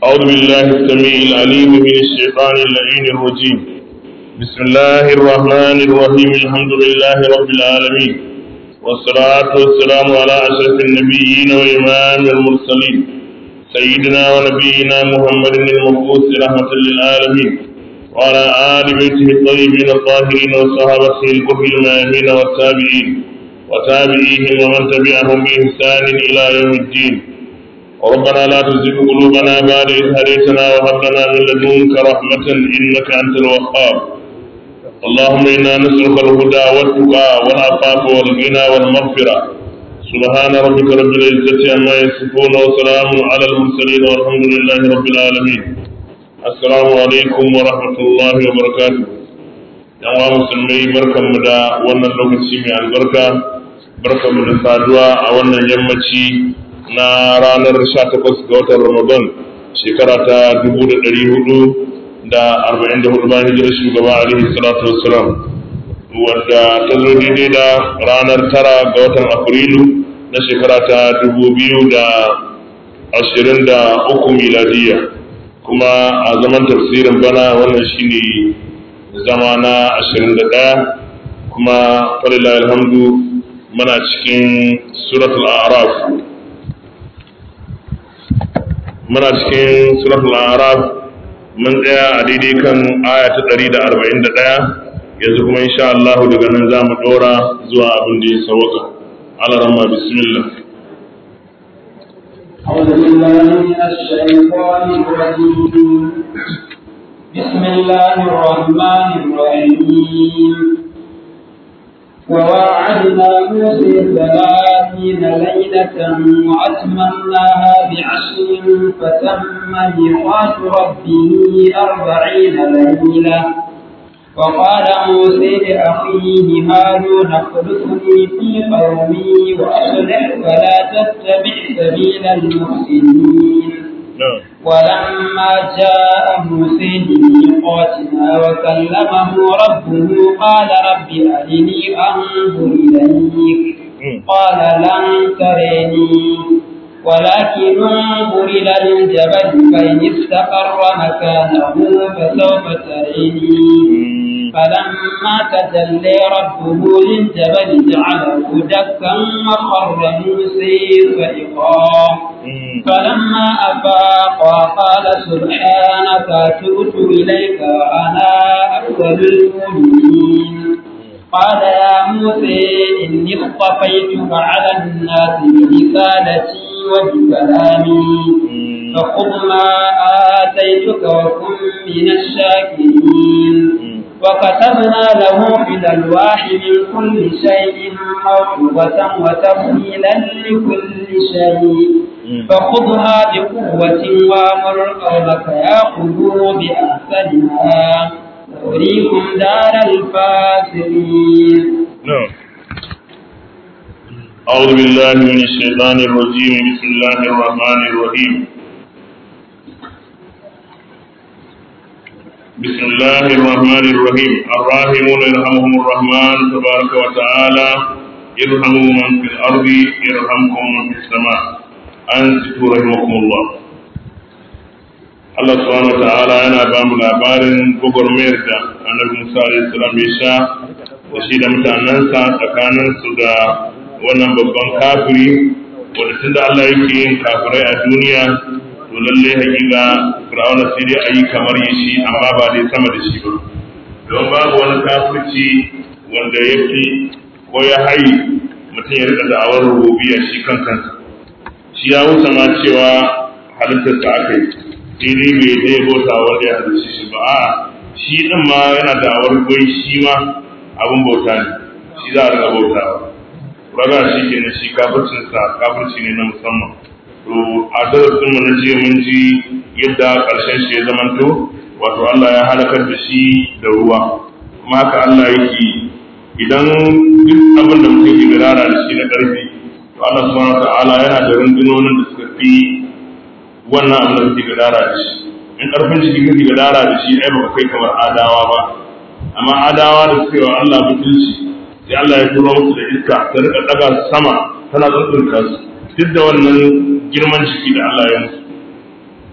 أعوذ بالله السميع العليم من الشيطان اللعين الرجيم بسم الله الرحمن الرحيم الحمد لله رب العالمين والصلاة والسلام على أشرف النبيين وإمام المرسلين سيدنا ونبينا محمد المبعوث رحمة للعالمين وعلى آل بيته الطيبين الطاهرين وصحابته الكفر الميامين والتابعين وتابعيهم ومن تبعهم بإحسان إلى يوم الدين ربنا لا تزغ قلوبنا بعد إذ هديتنا وهب لنا من لدنك رحمة إنك أنت الوهاب اللهم إنا نسألك الهدى والتقى والعفاف والغنى والمغفرة سبحان ربك رب العزة عما يصفون وسلام على المرسلين والحمد لله رب العالمين السلام عليكم ورحمة الله وبركاته yan wa musulmai barkanmu da wannan lokaci mai albarka barkanmu da saduwa a wannan yammaci na ranar 18 ga watan Ramadan shekara ta 1444 bayan hijirar shugaba alaihi salatu wassalam wadda ta zo daidai da ranar tara ga watan Afrilu na shekara ta 2023 miladiya kuma a zaman tafsirin bana wannan shine zama na 21 kuma falilahi alhamdu muna cikin suratul a'raf muna cikin suratul araf mun tsaya a daidai kan aya ta 141 yanzu kuma insha Allah daga nan za mu dora zuwa abin da ya sauka ala ramma bismillah أعوذ بالله من الشيطان الرجيم بسم الله الرحمن الرحيم وواعدنا موسى ثلاثين ليلة وأتممناها بعشر فتم ميقات ربه أربعين ليلة وقال موسى لأخيه هارون اخلفني في قومي وأصلح ولا تتبع سبيل المفسدين ولما جاء موسى لميقاتنا وكلمه ربه قال رب أرني أنظر إليك قال لن تريني ولكن انظر إلى الجبل فإن استقر مكانه فسوف تريني فلما تجلى ربه للجبل جعله دكا وخر موسى صعقا فلما أفاق قال سبحانك تبت إليك وأنا أول المؤمنين قال يا موسى إني اصطفيتك على الناس برسالتي وبكلامي فخذ ما آتيتك وكن من الشاكرين وكتبنا له في الألواح من كل شيء موعظة وتفصيلا لكل شيء فخذها بقوة وأمر قومك يأخذوا بأحسنها أريكم دار الفاسقين نعم أعوذ بالله من الشيطان الرجيم بسم الله الرحمن الرحيم بسم الله الرحمن الرحيم الراحمون يرحمهم الرحمن تبارك وتعالى ارحموا من في الأرض يرحمكم من في السماء أنصتوا رحمكم الله Allah subhanahu wa ta'ala yana ba mu labarin gwagwarmayar da annabi Musa alaihi salam ya sha da shi da mutanensa tsakanin su da wannan babban kafiri wanda tunda Allah yake yin kafirai a duniya to lalle hakika Fir'auna sai dai ayi kamar ya shi amma ba dai sama da shi ba don babu wani kafirci wanda ya fi ko ya hayi mutum ya rika da'awar rububiyya shi kan kansa shi ya wuce ma cewa halittarsa aka yi sai dai bai zai bauta wanda ya halicce shi ba a shi din ma yana da awar gwai shi ma abin bauta ne shi za a riga bautawa raga shi ke na shi kafircin sa kafirci ne na musamman to a darasin mu na jiya mun ji yadda karshen shi ya zamanto wato Allah ya halakar da shi da ruwa kuma haka Allah yake idan duk abin da mutum ke gadara da shi na karfi to Allah subhanahu wa ta'ala yana da rundunonin da suka fi wannan abin da kake gadara da shi in karfin jiki kake gadara da shi ai baka kai kamar adawa ba amma adawa da suka yi wa Allah mutunci sai Allah ya turo musu da iska ta rika daga sama tana tsuntsunta su duk da wannan girman jiki da Allah ya musu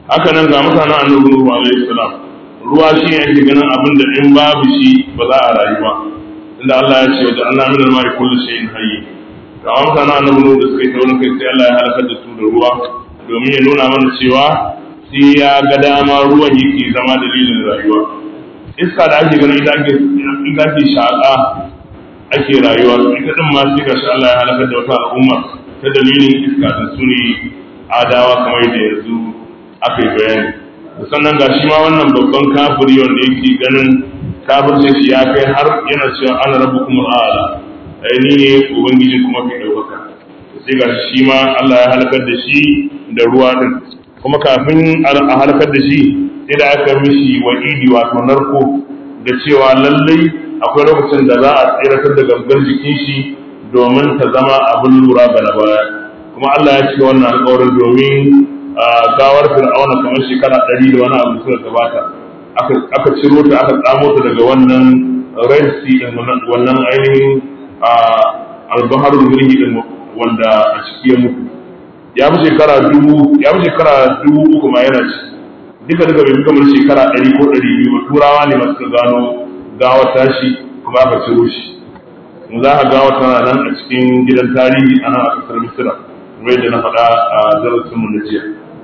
haka nan ga mutanen annabi Nuhu alaihi salam ruwa shi ne ake ganin abin da in babu shi ba za a rayu ba inda Allah ya ce wa Allah min al-ma'i kullu shay'in hayy ga mutanen annabi Nuhu da suka yi taurin kai sai Allah ya halaka da su da ruwa domin ya nuna mana cewa sai ya ga dama ruwan yake zama dalilin rayuwa iska da ake ganin ita ake ita ake shaƙa ake rayuwa ita din ma sai gashi Allah ya halaka da wata al'umma ta dalilin iska da su ne adawa kamar da yanzu aka yi bayani sannan ga shi ma wannan babban kafiri wanda yake ganin kafircin shi ya kai har yana cewa ana rabu kuma ala ai ni ne ubangiji kuma fi ɗaukaka sai ga shi ma Allah ya halakar da shi da ruwa din kuma kafin a halakar da shi sai da aka mishi wa'idi wato narko da cewa lallai akwai lokacin da za a tsiratar da gangan jikin shi domin ta zama abin lura ga na baya kuma Allah ya ce wannan alƙawarin domin gawar fir'auna kamar shekara ɗari da wani abu suka gabata aka ciro ta aka tsamo ta daga wannan red sea din wannan ainihin albaharul mulki din wanda a ciki ya mutu ya fi shekara dubu ya fi shekara dubu uku ma yana ci duka duka bai fi kamar shekara ɗari ko ɗari biyu ba turawa ne masu gano gawar tashi kuma aka ciro shi za ka gawar tana nan a cikin gidan tarihi a nan a ƙasar misira kamar yadda na faɗa a darasinmu na jiya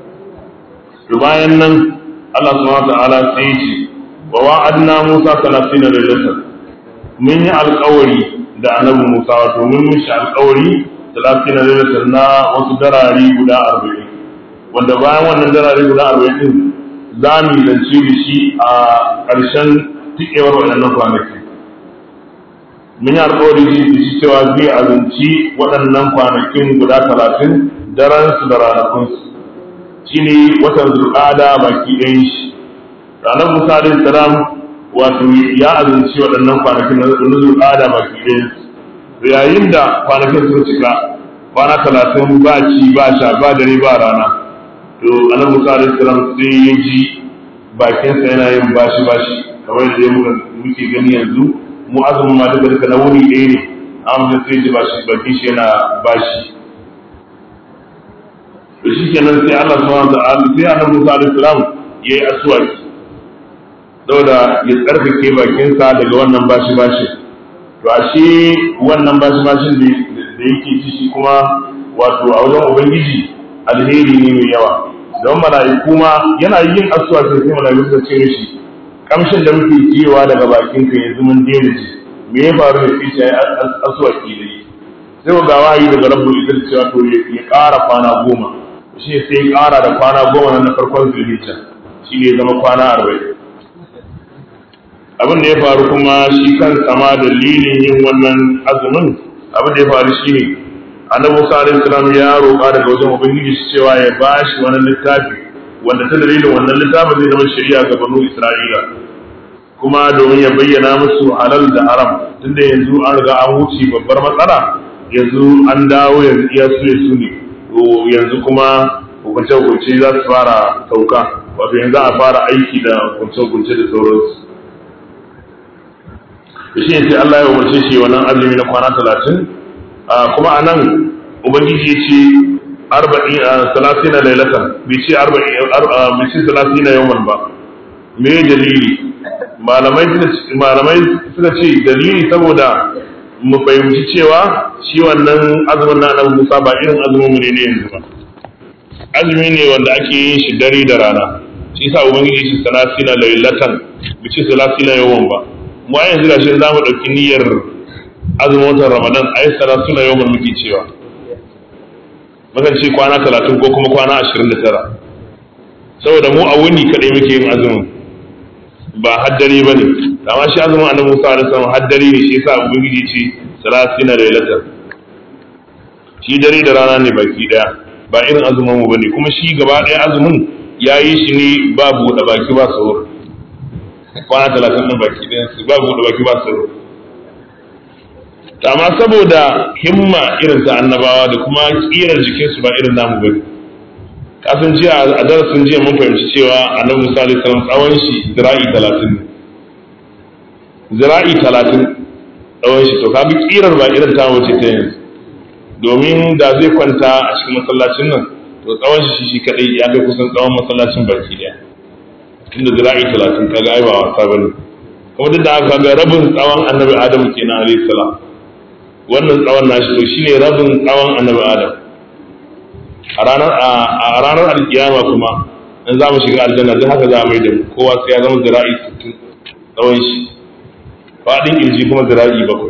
to bayan nan Allah subhanahu wa ta'ala sai ya ce wa wa'adna Musa 30 lailatan mun yi alƙawari da annabi Musa wato mun mishi alƙawari 30 lailatan na wasu darari guda 40 wanda bayan wannan darari guda 40 din za mu zance da shi a ƙarshen tikewar waɗannan kwanaki mun yi alƙawari da shi cewa zai azanci waɗannan kwanakin guda 30 daren su da ranakunsu shine watan zulqada baki ɗayan shi ranar musa alaihi salam wato ya azumci waɗannan kwanakin na zulqada baki ɗayan su yayin da kwanakin sun cika kwana talatin ba ci ba sha ba dare ba rana to annabi musa alaihi salam sai ya ji bakinsa yana yin bashi bashi kamar da muke gani yanzu mu azumin ma duka duka na wuni ɗaya ne amma sai ji bashi bakin shi yana bashi to shi kenan sai Allah subhanahu wa ta'ala sai annabi Musa alaihi salam yayi aswaki saboda ya tsarkake bakinsa daga wannan bashi bashi to ashe wannan bashi bashin da yake ci shi kuma wato a wajen ubangiji alheri ne mai yawa don mala'iku ma yana yin aswaki sai mala'iku suka ce mishi kamshin da muke jiyewa daga bakinka yanzu mun daina ji me ya faru da shi ya aswaki da yi sai ga wahayi daga rabbul izzati cewa to ya ƙara kwana goma shi sai ya ƙara da kwana goma na farkon zulhijja shi ne zama kwana arba'in abin da ya faru kuma shi kan sama dalilin yin wannan azumin abin da ya faru shi ne annabi Musa alaihi salam ya roƙa daga wajen ubangiji shi cewa ya bashi wani littafi wanda ta dalilin wannan littafin zai zama shari'a ga banu Isra'ila kuma domin ya bayyana musu halal da haram tunda yanzu an riga an wuce babbar matsala yanzu an dawo yanzu iya su su ne yanzu kuma hukunce-hukunce za su fara sauka wato yanzu a fara aiki da hukunce-hukunce da sauransu da shi sai Allah ya umarce shi wannan azumi na kwana talatin kuma a nan ubangiji ya ce arba'in salasina lailatan bai ce arba'in bai ce salasina yawan ba me dalili malamai malamai suka ce dalili saboda mu fahimci cewa shi wannan azumin na annabi Musa ba irin azumin mu ne ne yanzu ba azumi ne wanda ake yin shi dare da rana shi yasa ubangiji shi salasina lailatan bai ce salasina yawan ba mu a yanzu gashi za mu ɗauki niyyar azumin watan ramadan ai salasina yawan muke cewa mukan ce kwana talatin ko kuma kwana ashirin da tara saboda mu a wuni kaɗai muke yin azumin ba haddare ba ne amma shi azumin annabi Musa alaihi salam haddare ne shi yasa ubangiji ce salasina lailatan shi dare da rana ne baki daya ba irin azumin mu bane kuma shi gaba daya azumin yayi shi ne ba buɗe baki ba sahur kwana talatin ɗin baki ɗayan su ba buɗe baki ba sahur amma saboda himma irin ta annabawa da kuma kirar jikinsu ba irin namu bane kasan jiya a darasin jiya mun fahimci cewa annabi Musa alaihi salam tsawon shi zira'i talatin ne zira'i talatin tsawon shi to kaga kirar ba irin ta wace ta yanzu domin da zai kwanta a cikin masallacin nan to tsawon shi shi kadai ya kai kusan tsawon masallacin baki daya tunda zira'i talatin kaga ai ba wasa bane kuma duk da haka ga rabin tsawon annabi adam kenan alayhi salam wannan tsawon nashi to shine rabin tsawon annabi adam a ranar a ranar alkiyama kuma in za mu shiga aljanna duk haka za mu yi da mu kowa sai ya zama zira'i 60 tsawon shi faɗin kirji kuma zira'i bakwai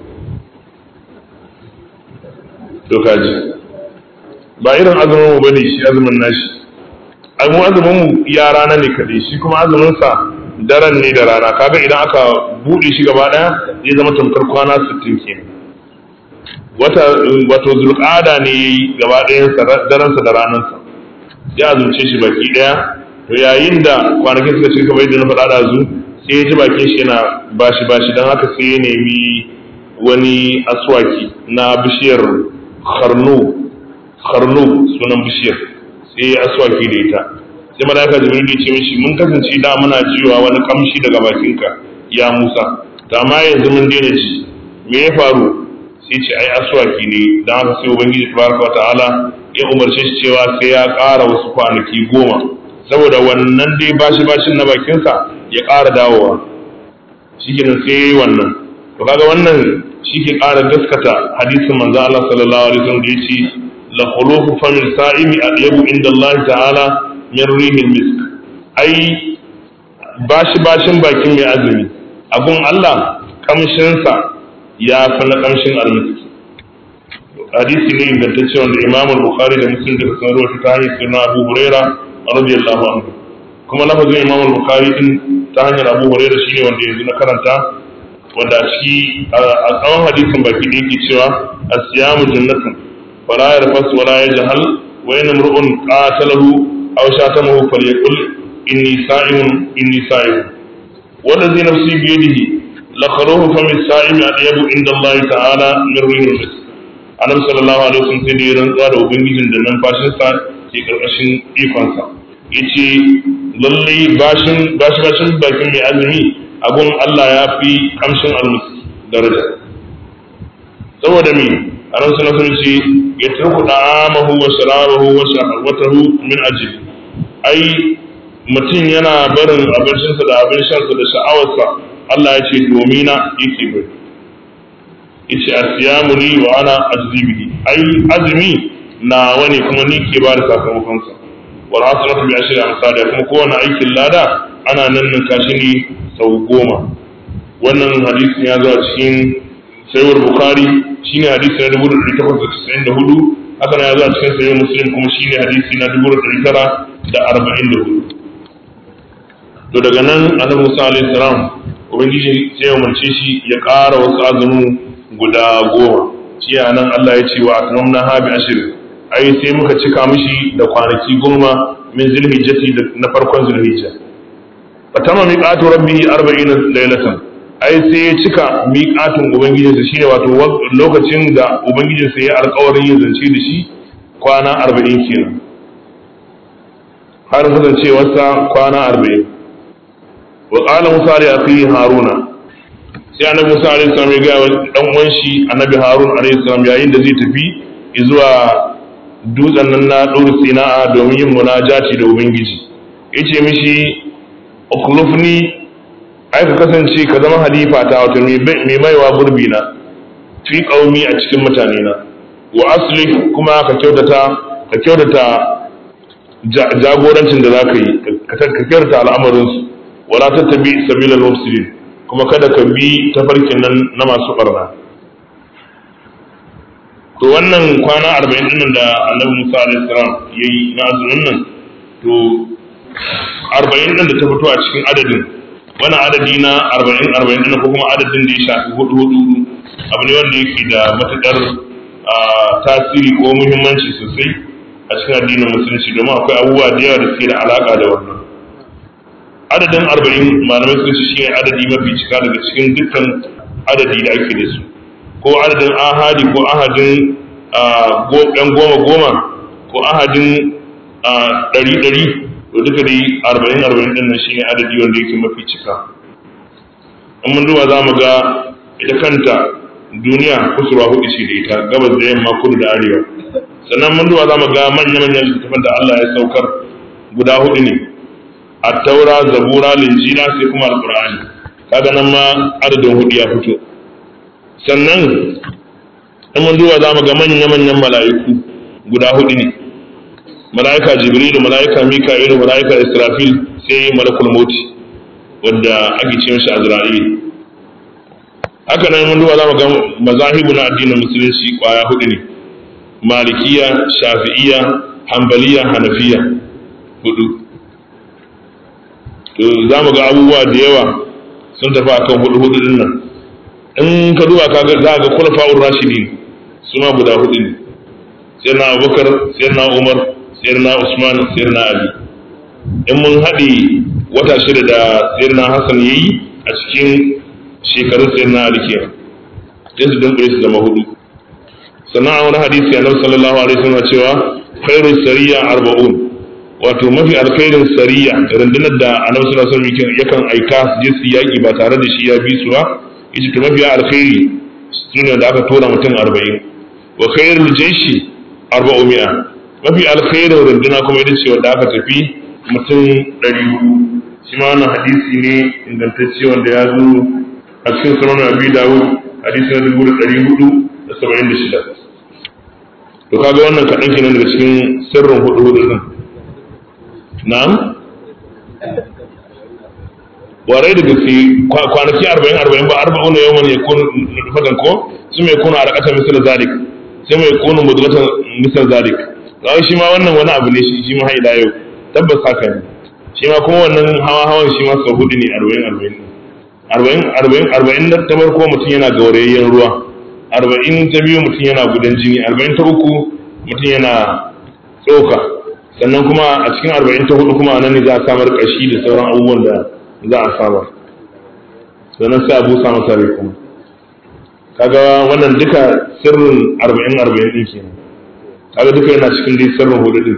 to kaji ba irin azumin mu bane shi azumin nashi ai mu azumin mu ya rana ne kadai shi kuma azumin sa daren ne da rana kaga idan aka bude shi gaba daya zai zama tamkar kwana 60 kenan wata wato zulqada ne yayi gaba dayan sa daren sa da ranan sa ya azumce shi baki daya to yayin da kwanakin suka cika bai da na faɗa da zu sai ya ji bakin shi yana bashi bashi dan haka sai ya nemi wani aswaki na bishiyar kharnu kharnu sunan bishiyar sai ya aswaki da ita sai malaika jibril ya ce mishi mun kasance da muna jiwa wani kamshi daga bakinka ya Musa to amma yanzu mun daina ji me ya faru sai ce ai aswaki ne dan haka sai ubangiji tabaraka wa ta'ala ya umarce shi cewa sai ya ƙara wasu kwanaki goma saboda wannan dai bashi bashin na bakinsa ya ƙara dawowa shikenan sai yayi wannan to kaga wannan shi ke ƙara gaskata hadisin manzo Allah sallallahu alaihi wasallam da yace la khulufu famil sa'imi adyabu inda Allah ta'ala min rihil misk ai bashi bashin bakin mai azumi abun Allah kamshin sa ya fi na kamshin almiski hadisi ne ingantacce wanda Imam Bukhari da Muslim da sun rawaito ta hanyar sunan Abu Huraira radiyallahu anhu kuma lafazin Imam Bukhari din ta hanyar Abu Huraira shine wanda yanzu na karanta wanda a ciki a tsawon hadisin baki da yake cewa asiyamu jannatun fala yarfas wala yajhal wa in imru'un qatalahu aw shatamahu falyaqul inni sa'imun inni sa'imun wanda zai nafsi bi yadihi la kharuhu fa min sa'imi adyabu inda Allah ta'ala min rihil misk annabi sallallahu alaihi wasallam sai da ya rantsuwa da ubangijin da numfashin sa ke karkashin ikon sa yace lalle bashin bashi bashin bakin mai azumi abun Allah ya fi kamshin almuski daraja saboda me a ran suna sun ce ya turku da'amahu wa sharabahu wa shahawatahu min ajli ai mutum yana barin abincinsa da abin shansa da sha'awarsa Allah ya ce domina yake bari yace asiyamu ni wa ana ajzi bihi ai azumi na wani kuma ni ke ba da sakamakonsa wal hasanatu bi ashri amsalha kuma kowane aikin lada ana nan ninka shi ne sau goma wannan hadisin ya zo a cikin sayuwar bukari shine hadisi na dubu da ɗari takwas da casa'in da hudu haka na ya zo a cikin sayuwar muslim kuma shine hadisi na dubu da ɗari tara da arba'in da hudu to daga nan annabi musa alaihi salam ubangiji sai ya umarce shi ya ƙara wasu azumin guda goma shi a nan allah ya ce wa atmamna ha bi ashirin ai sai muka cika mishi da kwanaki goma min zulhijjati na farkon zulhijja fatama miqatu rabbihi 40 laylatan ai sai ya cika miqatun ubangijinsa shine wato lokacin da ubangijinsa ya alƙawarin yin zance da shi kwana 40 kenan har kasancewarsa kwana 40 wa qala musa li akhi haruna sai annabi musa alaihi salam ya ga dan uwan shi annabi harun alaihi salam yayin da zai tafi zuwa dutsen nan na dur sina'a domin yin munajati da ubangiji yace mishi ukhlufni ai ka kasance ka zama halifa ta wato mai maiwa gurbi na fi qaumi a cikin mutane na wa aslih kuma ka kyautata ka kyautata jagorancin da zaka yi ka kyautata al'amarin su wala tattabi sabilal mufsidin kuma kada ka bi tafarkin nan na masu barna to wannan kwana 40 din da Annabi Musa alaihi salam yayi na azumin nan to arba'in ɗin da ta fito a cikin adadin wani adadi na arba'in arba'in ɗin ko kuma adadin da ya shafi hudu hudu abu ne wanda yake da matuƙar tasiri ko muhimmanci sosai a cikin addinin musulunci domin akwai abubuwa da yawa da suke da alaƙa da wannan adadin arba'in malamai sun ce shine adadi mafi cika daga cikin dukkan adadi da ake da su ko adadin ahadi ko ahadin ɗan goma goma ko ahadin ɗari ɗari to duka dai arba'in arba'in din nan shine adadi wanda yake mafi cika in mun duba za mu ga ita kanta duniya kusurwa hudu ce da ita gabas da yamma kudu da arewa sannan mun duba za mu ga manya-manyan littattafan da Allah ya saukar guda hudu ne at-taura zabura linjila sai kuma alqur'ani kaga nan ma adadin hudu ya fito sannan in mun duba za mu ga manya-manyan mala'iku guda hudu ne mala'ika jibrilu mala'ika mika'ilu mala'ika israfil sai malakul mauti wanda ake ce mishi azra'il haka nan mun duba za mu ga mazahibu na addinin musulunci kwaya hudu ne malikiya shafi'iya hanbaliya hanafiya hudu to za mu ga abubuwa da yawa sun tafi akan hudu hudu din nan in ka duba ka ga za ga khulafa'ur rashidin su ma guda hudu ne sayyidina abubakar sayyidina umar sayyidina usman sayyidina ali in mun haɗe wata shida da sayyidina hassan yayi a cikin shekarun sayyidina ali kenan sai su dunkule su zama hudu sannan a wani hadisi annabi sallallahu alaihi wasallam cewa khairu sariya arba'un wato mafi alkhairin sariya rundunar da annabi sallallahu alaihi wasallam yakan aika su je su yaki ba tare da shi ya bi su ba yace to mafi alkhairi sune da aka tura mutum 40 wa khairul jayshi arba'u mi'a mafi alkhairin runduna kuma ita ce wanda aka tafi mutum 400 shi ma wannan hadisi ne ingantacce wanda ya zo a cikin sunan abi dawud hadisi na dubu da ɗari hudu da saba'in da shida to kaga wannan kaɗan kenan daga cikin sirrin hudu hudu ɗin na'am warai da gaske kwanaki arba'in arba'in ba arba'u na yawan ya kunu nufatan ko su mai kunu a rakata misal zalik sai mai kunu mudugatan misal zalik kawai shi ma wannan wani abu ne shi shi ma haida yau tabbas haka ne shi ma kuma wannan hawa hawan shi ma sau hudu ne arba'in arba'in arba'in arba'in arba'in ta farko mutum yana gaurayayyen ruwa arba'in ta biyu mutum yana gudan jini arba'in ta uku mutum yana tsoka sannan kuma a cikin arba'in ta hudu kuma nan ne za a samar ƙashi da sauran abubuwan da za a samar sannan sai a busa masa rai kuma kaga wannan duka sirrin arba'in arba'in ɗin kenan kaga duka yana cikin dai sirrin hudu ɗin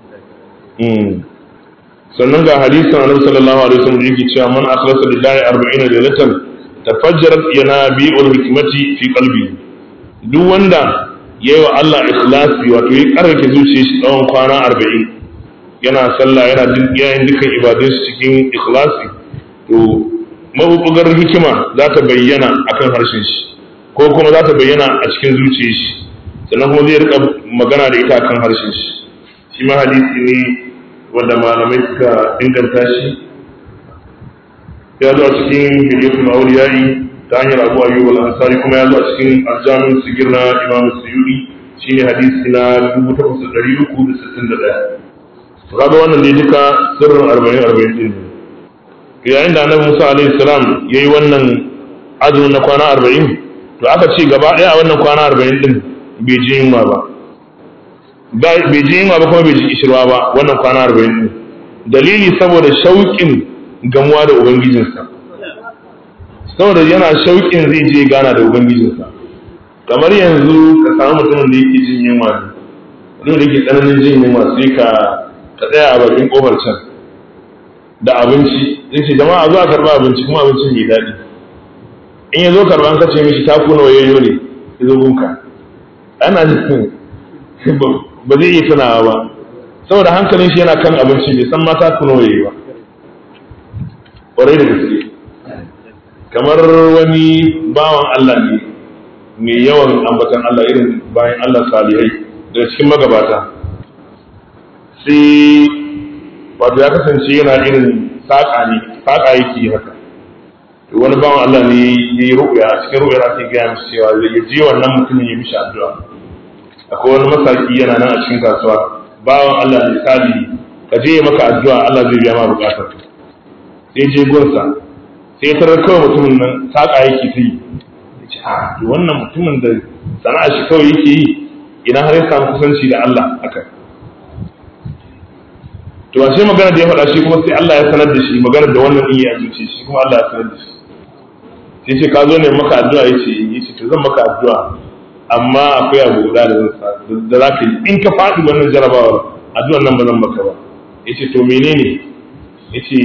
sannan ga hadisin annabi sallallahu alaihi wasallam yake cewa man akhlasa lillahi 40 laylatan tafajjarat yanabi'ul hikmati fi qalbi duk wanda yayi wa Allah ikhlasi wato ya karrake zuciyar shi tsawon kwana 40 yana sallah yana yayin dukkan ibadun shi cikin ikhlasi to mabubugar hikima za ta bayyana akan harshen shi ko kuma za ta bayyana a cikin zuciyar shi sannan kuma zai rika magana da ita akan harshen shi shi ma hadisi ne wanda malamai suka inganta shi ya zo a cikin hilyatul auliyai ta hanyar abu ayyub al-ansari kuma ya zo a cikin aljamin sigir na imam suyudi shine hadisi na 8361 kaga wannan ne duka sirrin 40 40 din yayin da annabi Musa alaihi salam yayi wannan azumin na kwana 40 to aka ce gaba daya a wannan kwana 40 din bai ji yunwa ba bai ji yunwa ba kuma bai ji kishirwa ba wannan kwana arba'in ɗin dalili saboda shauƙin gamuwa da ubangijinsa saboda yana shauƙin zai je gana da ubangijinsa kamar yanzu ka samu mutumin da yake jin yunwa ne mutumin da yake tsananin jin yunwa sai ka ka tsaya a bakin kofar can da abinci zai ce jama'a zo a karɓa abinci kuma abincin mai daɗi in ya zo karɓa an kace mishi taku nawa yayyo ne ya zo gunka ana jin ba zai iya tunawa ba saboda hankalin shi yana kan abinci bai san mata kuno yayi ba ƙwarai da gaske kamar wani bawan Allah ne mai yawan ambatan Allah irin bayan Allah salihai daga cikin magabata sai wato ya kasance yana irin saƙa ne saƙa yake haka to wani bawan Allah ne ya yi ru'ya a cikin ru'yar ake gaya mishi cewa ya je wannan mutumin ya mishi addu'a akwai wani masaki yana nan a cikin kasuwa bawan Allah misali ka je maka addu'a Allah zai biya ma bukatar sai je gunsa sai tarar kawai mutumin nan saka yake ta yi ce a to wannan mutumin da sana'a shi kawai yake yi idan har ya samu kusanci da Allah haka to ba sai magana da ya faɗa shi kuma sai Allah ya sanar da shi magana da wannan iya zuci shi kuma Allah ya sanar da shi sai ce ka zo ne maka addu'a yace yace to zan maka addu'a amma akwai abu guda da da za ka yi in ka faɗi wannan jarabawar addu'ar nan ba zan maka ba yace to menene yace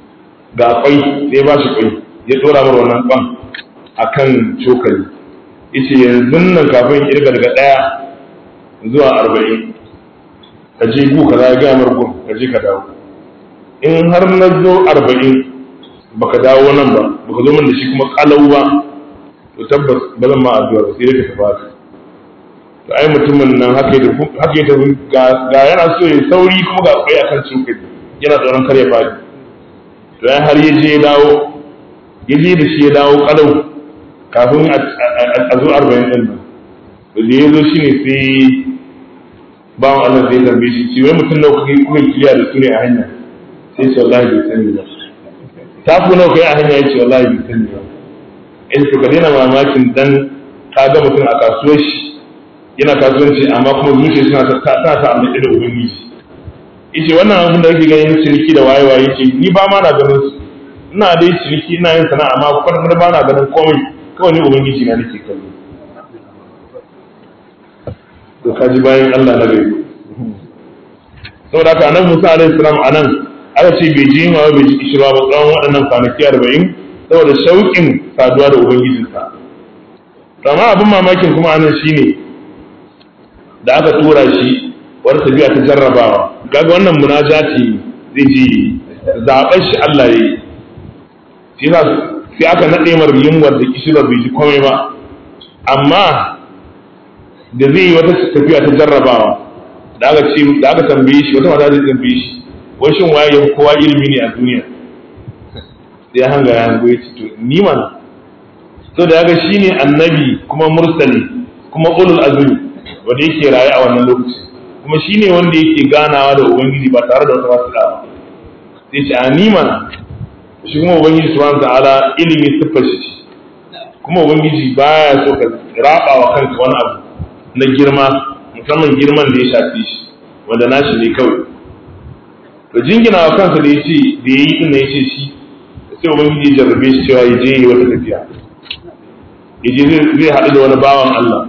ga kwai sai ba shi kwai ya dora mar wannan kwan akan cokali yace yanzu nan kafin kirga daga ɗaya zuwa arba'in ka je gu ka za ga mar gun ka je ka dawo in har na zo arba'in baka dawo nan ba baka zo min da shi kuma kalau ba to tabbas ba zan ma addu'a ba sai dai ka tafi haka to ai mutumin nan haka ya tafi haka ya tafi ga yana so ya sauri kuma ga akwai akan cokali yana tsoron kar ya fadi to ai har ya je ya dawo ya je da shi ya dawo kalau kafin a zo arba'in din nan to da ya zo shi ne sai bawan Allah zai tambaye shi ce wai mutum nawa kuka kuka kiliya da su ne a hanya sai ce wallahi bai sani ba ta ku nawa kai a hanya ya ce wallahi bai sani ba in to ka daina mamakin dan ka ga mutum a kasuwar shi yana kasuwanci amma kuma zuciya suna ta ta ta amma da ubangiji yace wannan abin da kake ganin ciniki da waye waye yace ni ba ma na ganin su ina dai ciniki ina yin sana'a amma kwata ba na ganin komai kawai ni ubangiji na nake kallo to kaji bayan Allah na gari saboda haka annabi Musa alaihi salam anan aka ce bai ji ma bai ji kishirwa ba tsawon waɗannan kwanaki arba'in saboda shauƙin saduwa da ubangijinsa amma abin mamakin kuma anan shine da aka tura shi wani tafiya ta jarrabawa kaga wannan munajati zai ji zaɓen shi Allah ya yi shi sai aka naɗe mar yunwar da kishirwar bai ji komai ba amma da zai yi wata tafiya ta jarrabawa da aka ce da aka tambaye shi wata mata zai tambaye shi wai shin waye yafi kowa ilimi ne a duniya sai ya hanga ya hango ya ce to ni man to da yaga shine annabi kuma mursali kuma ulul azmi wanda yake raye a wannan lokaci kuma shine wanda yake ganawa da ubangiji ba tare da wata wasila ba sai ce a ni man shi kuma ubangiji subhanahu ta'ala ilimi siffar shi kuma ubangiji baya so ka raba wa kanka wani abu na girma musamman girman da ya shafi shi wanda nashi ne kawai to jingina wa kansa da ya ce da ya yi inda ya ce shi sai ubangiji ya jarrabe shi cewa ya je yi wata tafiya ya je zai haɗu da wani bawan Allah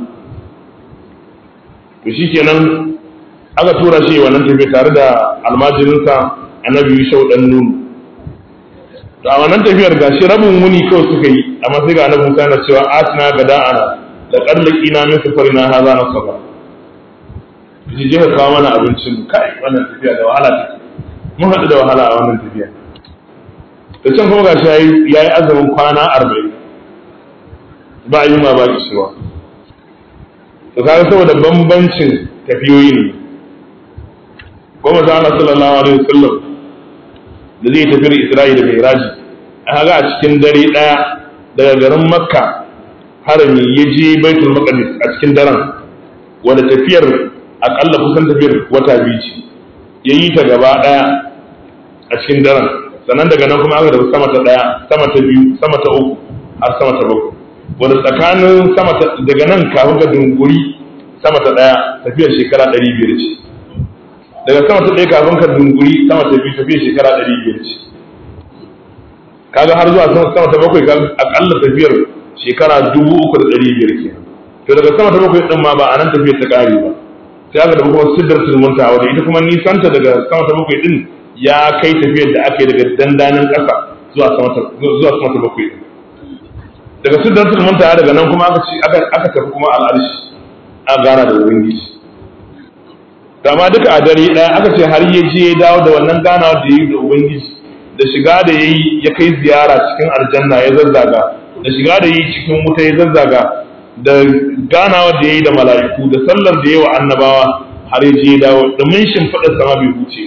to shi kenan aka tura shi wannan tafiya tare da almajirinsa annabi Yusuf dan Nun to a wannan tafiyar gashi rabin wuni kawai suka yi amma sai ga annabi Musa na cewa atina gada'ana da ƙarlaki na min safari na haza na saba ji je ka kawo mana abincin kai wannan tafiya da wahala take mun haɗu da wahala a wannan tafiya da can kuma gashi yayi yayi azumin kwana arba'in ba yi ma ba kishirwa to kaga saboda bambancin tafiyoyi ne kuma za Allah sallallahu alaihi wasallam da zai tafi Isra'i da Mi'raji a ga a cikin dare daya daga garin Makka harami ya je baitul maqdis a cikin daren wanda tafiyar akalla kusan tafiyar wata biyu ce ya yi ta gaba daya a cikin daren sannan daga nan kuma aka tafi sama ta daya sama ta biyu sama ta uku har sama ta bakwai wanda tsakanin sama ta daga nan kafin ka dunguri sama ta daya tafiyar shekara ɗari biyar ce daga sama ta ɗaya kafin ka dunguri sama ta biyu tafiyar shekara ɗari biyar ce kaga har zuwa sama ta bakwai akalla tafiyar shekara dubu uku da ɗari biyar ke to daga sama ta bakwai ɗin ma ba a nan tafiyar ta ƙare ba sai aka da kuma siddar sulmunta wadda ita kuma nisanta daga sama ta bakwai ɗin ya kai tafiyar da aka yi daga dandanin ƙasa zuwa sama ta bakwai ɗin daga siddar sulmunta daga nan kuma aka tafi kuma al'arshi a gana da ubangiji dama duka a dare ɗaya aka ce har ya je ya dawo da wannan ganawa da ya yi da ubangiji da shiga da ya yi ya kai ziyara cikin aljanna ya zazzaga da shiga da yi cikin wuta ya zazzaga da ganawa da ya yi da mala'iku da sallar da ya wa annabawa har ya je dawo da mun shimfiɗa sama bai huce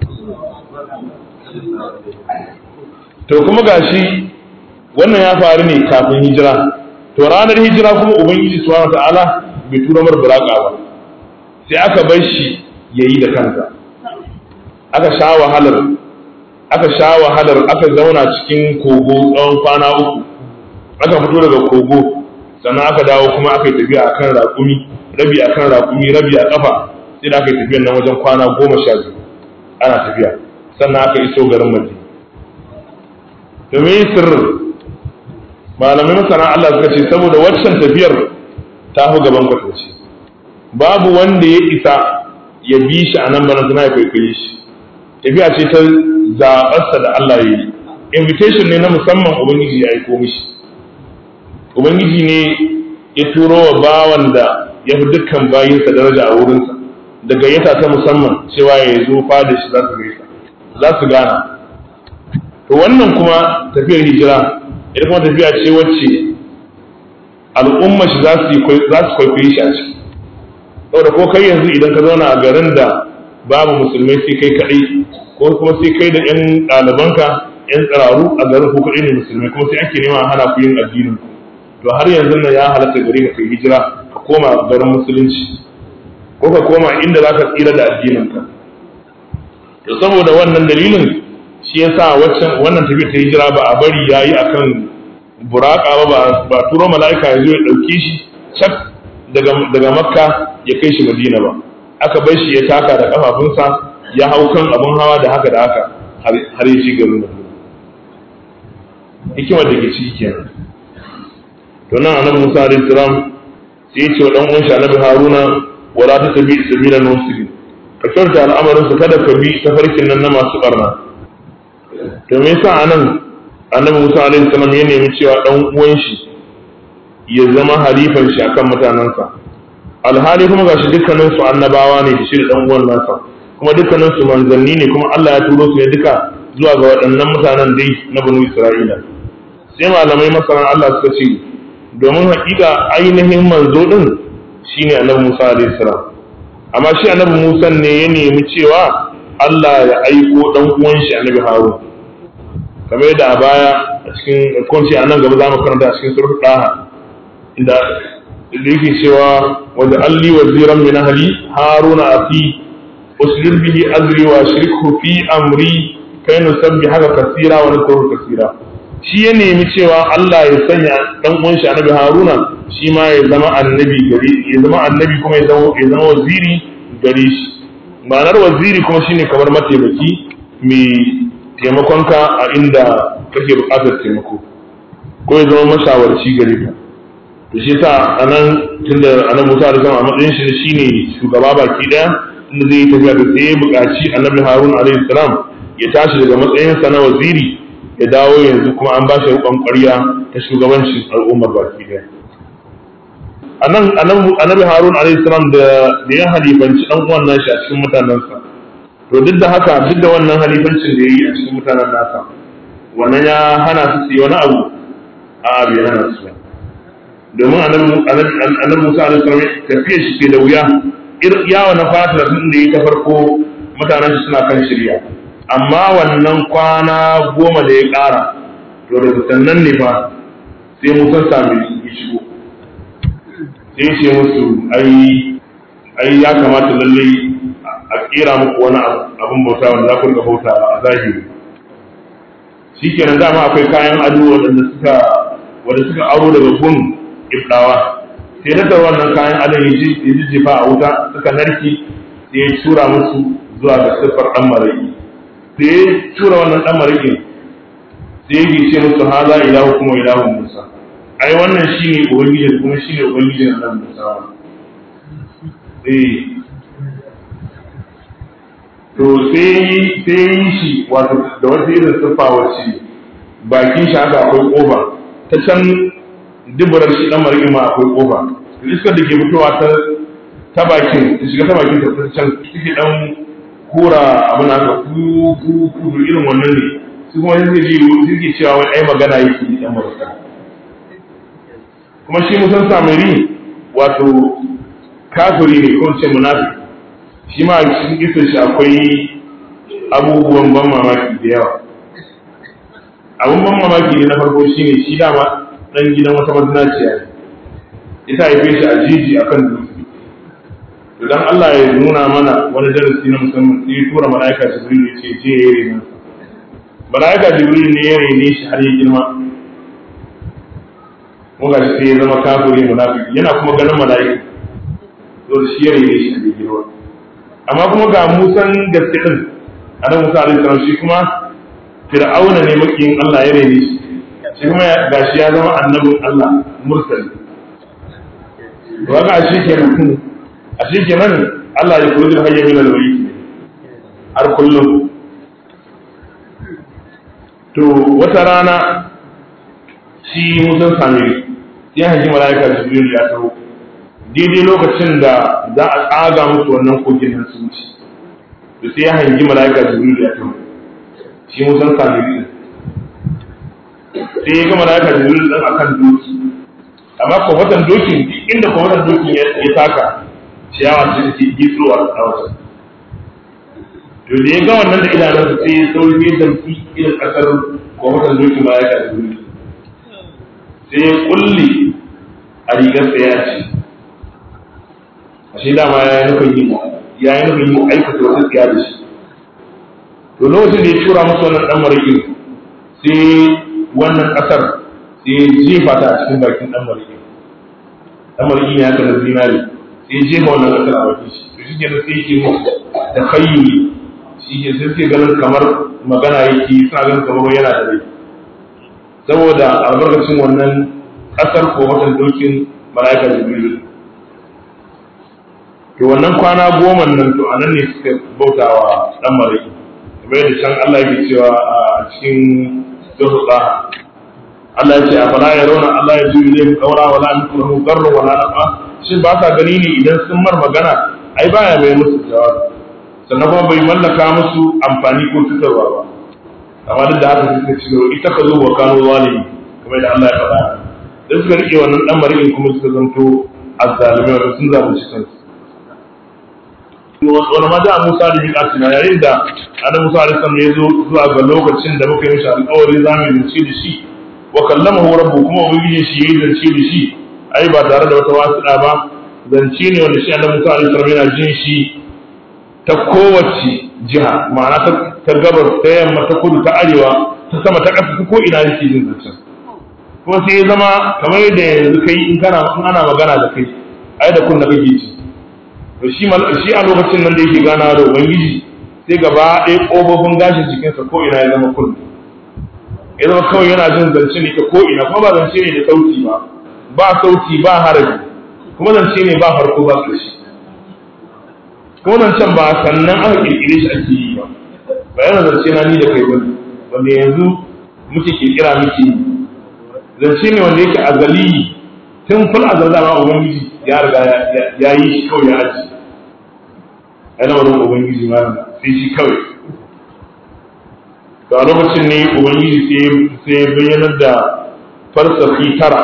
to kuma gashi wannan ya faru ne kafin hijira to ranar hijira kuma ubangiji subhanahu ta'ala bai tura mar buraka ba sai aka bar shi yayi da kansa aka sha wahalar aka sha wahalar aka zauna cikin kogo tsawon kwana uku aka fito daga kogo sannan aka dawo kuma aka yi tafiya a kan raƙumi rabi a kan raƙumi rabi a ƙafa sai da aka yi tafiyan nan wajen kwana goma sha biyu ana tafiya sannan aka iso garin madina to me sirrin malamai masana Allah suka ce saboda waccan tafiyar ta fi gaban kwatance babu wanda ya isa ya bi shi a nan bana suna ya kwaikwaye shi tafiya ce ta zaɓarsa da Allah ya yi invitation ne na musamman ubangiji ya aiko mishi ubangiji ne ya turo wa bawan da ya fi dukkan bayinsa daraja a wurinsa da gayyata ta musamman cewa ya zo fada shi za su gaisa za su gana to wannan kuma tafiyar hijira ita kuma tafiya ce wacce al'umma shi za su kwaikwayi shi a ciki saboda ko kai yanzu idan ka zauna a garin da babu musulmai sai kai kaɗai ko kuma sai kai da 'yan ɗalibanka 'yan tsiraru a garin ko kaɗai ne musulmai kuma sai ake nema hana ku yin addinin ku to har yanzu nan ya halatta gare ka kai hijira ka koma garin musulunci ko ka koma inda za ka tsira da addininka to saboda wannan dalilin shi yasa waccan wannan tafiya ta hijira ba a bari yayi akan buraka ba ba turo mala'ika ya zo ya dauke shi cak daga daga makka ya kai shi madina ba aka bar shi ya taka da kafafunsa ya hau kan abun hawa da haka da haka har ya ci garin madina hikimar da ke ciki kenan to nan annabi Musa alaihi salam sai ya ce wa dan uwan shi annabi Haruna wala ta tabi sabilan muslimin ka kyauta al'amarin su kada ka bi tafarkin nan na masu barna to me yasa anan annabi Musa alaihi salam ya nemi cewa dan uwan shi ya zama halifan shi akan mutanansa alhali kuma gashi dukkanin su annabawa ne shi da dan uwan nasa kuma dukkanin su manzanni ne kuma Allah ya turo su ne duka zuwa ga waɗannan mutanen dai na banu Isra'ila sai malamai masana Allah suka ce domin hakika ainihin manzo din shine annabi Musa alaihi salam amma shi annabi Musa ne ya nemi cewa Allah ya aiko dan uwan shi annabi Harun kamar yadda a baya a cikin kunci a nan gaba za mu karanta a cikin surat Daha inda da yake cewa wanda alli waziran min ahli haruna afi uslil bihi azri wa shirku fi amri kai nusabbihaka kasira wa nadhkuru kasira shi ya nemi cewa Allah ya sanya dan uwan shi annabi Haruna shi ma ya zama annabi gare ya zama annabi kuma ya zama ya zama waziri gare shi ma'anar waziri kuma shine kamar mataimaki mai taimakonka a inda kake buƙatar taimako ko ya zama mashawarci gare ka to shi yasa anan tunda annabi Musa da zama a matsayin shi shine shugaba baki daya inda zai yi tafiya da sai ya buƙaci annabi Harun alaihi salam ya tashi daga matsayinsa na waziri ya dawo yanzu kuma an ba shi rukun ƙwarya ta shugabancin al'ummar baki ɗaya. A nan annabi Harun alaihi salam da ya halifanci ɗan uwan nashi a cikin mutanensa. To duk da haka duk da wannan halifancin da ya yi a cikin mutanen nasa wannan ya hana su su yi wani abu a abu ya hana su. Domin annabi Musa alaihi salam tafiya shi ke da wuya yawa na fata da ya ta farko mutanen shi suna kan shirya. amma wannan kwana goma da ya ƙara to da sannan ne fa sai musan sami ya shigo sai ce musu ai ai ya kamata lalle a kera muku wani abin bauta wanda za ku rika bauta a zahiri shikenan dama akwai kayan ado wadanda suka wanda suka aro daga gun ibdawa sai na da wannan kayan adon ya jijjifa a wuta suka narki sai ya tura musu zuwa ga siffar dan maraki da ya tura wannan dan marikin sai yake ce musu haza ilahu kuma ilahu musa ai wannan shine ubangijin kuma shine ubangijin nan musa eh to sai sai yi shi wato da wata irin siffa wacce bakin shi haka akwai kofa ta can duburar shi dan marikin ma akwai kofa iskar da ke fitowa ta ta bakin ta shiga ta bakin ta can take dan kura abin haka ku ku ku irin wannan ne su kuma sai ji suke cewa wai ai magana yake yi dan marasa kuma shi musan samiri wato kafiri ne ko ce munafiki shi ma cikin kisan shi akwai abubuwan ban mamaki da yawa abun ban mamaki ne na farko shine shi dama dan gidan wata mazinaciya ne ita haife shi a jiji akan dutse idan Allah ya nuna mana wani darasi na musamman sai ya tura mala'ika Jibril ya ce je ya rena mala'ika Jibril ne ya rene shi har ya girma mun ga sai ya zama kafiri munafiki yana kuma ganin mala'ika to shi ya rene shi a girma amma kuma ga Musan gaske din Adam Musa alaihi salam shi kuma Fir'auna ne makiyin Allah ya rene shi shi kuma gashi ya zama annabin Allah mursali to ga shi kenan a shi kenan Allah ya kuri hayya min al-bayt har kullum to wata rana shi musan samiri ya hangi mala'ika jibril ya taho daidai lokacin da za a tsaga musu wannan kogin nan su wuce da sai ya hangi mala'ika jibril ya taho shi musan samiri sai ya ga mala'ika jibril din akan doki amma kwamfatan dokin inda kwamfatan dokin ya taka ciyawa ce take gitsuwa a wajen to da ya ga wannan da idanunsa sai ya sauri ya damfi irin kasar kwamfatan dokin mala'ika jibril sai ya kulle a rigarsa ya ce ashe dama ya yi nufin yin ya yi nufin yin aikata wata tsiya da shi to lokacin da ya tura masa wannan dan marikin sai wannan kasar sai ya jefa ta a cikin bakin dan marikin dan marikin ya kana zinari sai ya jefa wannan kasar a bakin shi to shi ke sai yake musu da kayyuli shi ke sai suke ganin kamar magana yake suna ganin kamar yana da rai saboda albarkacin wannan kasar ko watan dokin mala'ika jibril to wannan kwana goma nan to anan ne suka bautawa dan mariki kamar yadda can Allah yake cewa a cikin zuhqa Allah ya ce afala yarawna Allah ya ji ilayhi qawra wala ankuhu qarra wala nafa shin ba sa gani ne idan sun mar magana ai baya mai musu jawabi sannan kuma bai mallaka musu amfani ko cutarwa ba amma duk da haka suka ci gaba ita ka zo wa kano zalimi kamar da Allah ya faɗa da suka rike wannan dan mari'in kuma suka zanto azzalimi wato sun zalunci kansu wani ma da Musa da Hika suna yayin da Adam Musa alaihi salam ya zo zuwa ga lokacin da muka yi mishi alƙawari za mu zance da shi wa kallamahu rabbu kuma ubangiji shi yayi zance da shi ai ba tare da wata wasiɗa ba zance ne wanda shi Adam Musa alaihi salam yana jin shi ta kowace jiha ma'ana ta gabas ta yamma ta kudu ta arewa ta sama ta ƙasa ta ko ina yake jin zancen kuma sai ya zama kamar yadda yanzu kai in kana in ana magana da kai ai da kun da kake ji to shi shi a lokacin nan da yake gana da ubangiji sai gaba ɗaya ƙofofin gashin jikinsa ko ina ya zama kun ya zama kawai yana jin zance ne ta ko ina kuma ba zance ne da sauti ba ba sauti ba haraji kuma zance ne ba farko ba ƙarshe kuma zancen ba sannan aka kirkire shi ake yi ba ba yana zance na ni da kai bane wanda yanzu muke kirkira muke yi zance ne wanda yake azali tun ful azal da ma ubangiji ya riga ya yi shi kawai ya aji yana wani ubangiji ma sai shi kawai to a lokacin ne ubangiji sai bayyanar da farsafi tara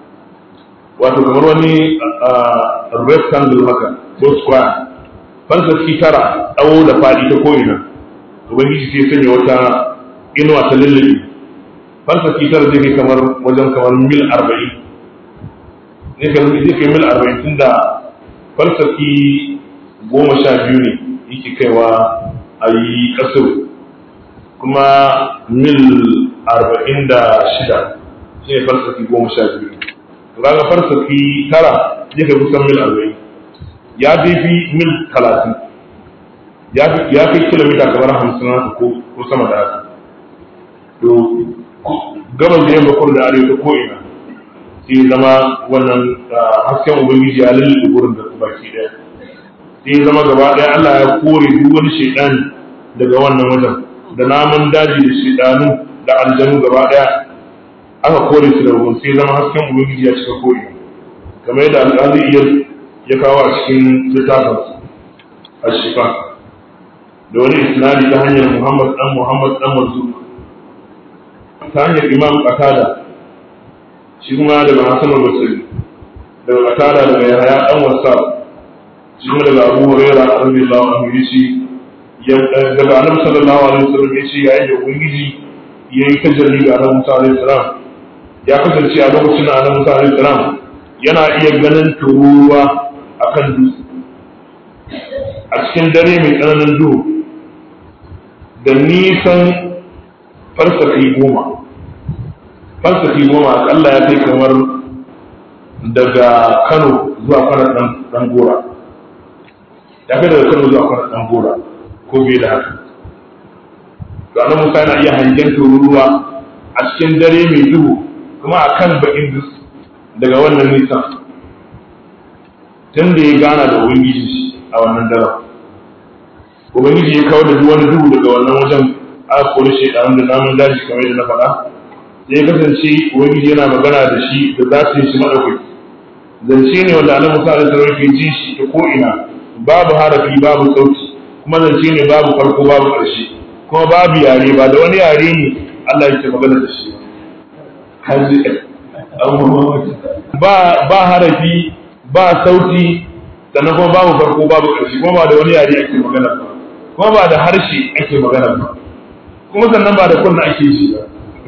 wato kamar wani rectangle haka ko square falsafi tara tsawo da faɗi ta ko'ina ubangiji sai sanya wata inuwa ta lullube falsafi tara zai kai kamar wajen kamar mil arba'in zai kai mil arba'in tun da falsafi goma sha biyu ne yake kaiwa a yi ƙasar kuma mil arba'in da shida shi ne falsafi goma sha biyu raga falsafi tara zai kai kusan mil arba'in ya dai fi mil talatin ya fi kilomita kamar hamsin haka ko sama da haka to gabas da yamma kudu da arewa ta ko'ina sai zama wannan hasken ubangiji ya lullube gurin da baki daya sai zama gaba daya Allah ya kore duk wani shaidani daga wannan wajen da namun daji da shaidanu da aljanu gaba daya aka kore su da ruwan sai zama hasken ubangiji ya cika ko'ina kamar yadda alƙali iya ya kawo a cikin littafin a shifa da wani isnadi ta hanyar muhammad dan muhammad dan mazu ta hanyar imam qatada shi kuma daga hasan al-basri daga qatada daga yahya dan wasa shi kuma daga abu hurairah radiyallahu anhu yace daga annabi sallallahu alaihi wasallam yace yayin da ubangiji yayi tajalli ga annabi musa alaihi salam ya kasance a lokacin da annabi musa alaihi salam yana iya ganin turuwa a kan dutse a cikin dare mai tsananin duhu da nisan farsafi goma farsafi goma akalla ya kai kamar daga kano zuwa kwanan dan gora ya kai daga kano zuwa kwanan dan gora ko bai da haka ga musa yana iya hangen tururuwa a cikin dare mai duhu kuma a kan bakin dutse daga wannan nisan tun da ya gana da ubangiji a wannan daren ubangiji ya kawo da duk wani duhu daga wannan wajen aka kori shaidanun da namun daji kamar da na faɗa sai ya kasance ubangiji yana magana da shi da za su yi shi maɗaukaki zance ne wanda annabi Musa alaihi salam ke ji shi ta ko'ina babu harafi babu sauti kuma zance ne babu farko babu ƙarshe kuma babu yare ba da wani yare ne Allah yake magana da shi ba ba harafi ba sauti sannan kuma babu farko babu ƙarshe kuma ba da wani yare ake magana ba kuma ba da harshe ake magana ba kuma sannan ba da kunna ake ji ba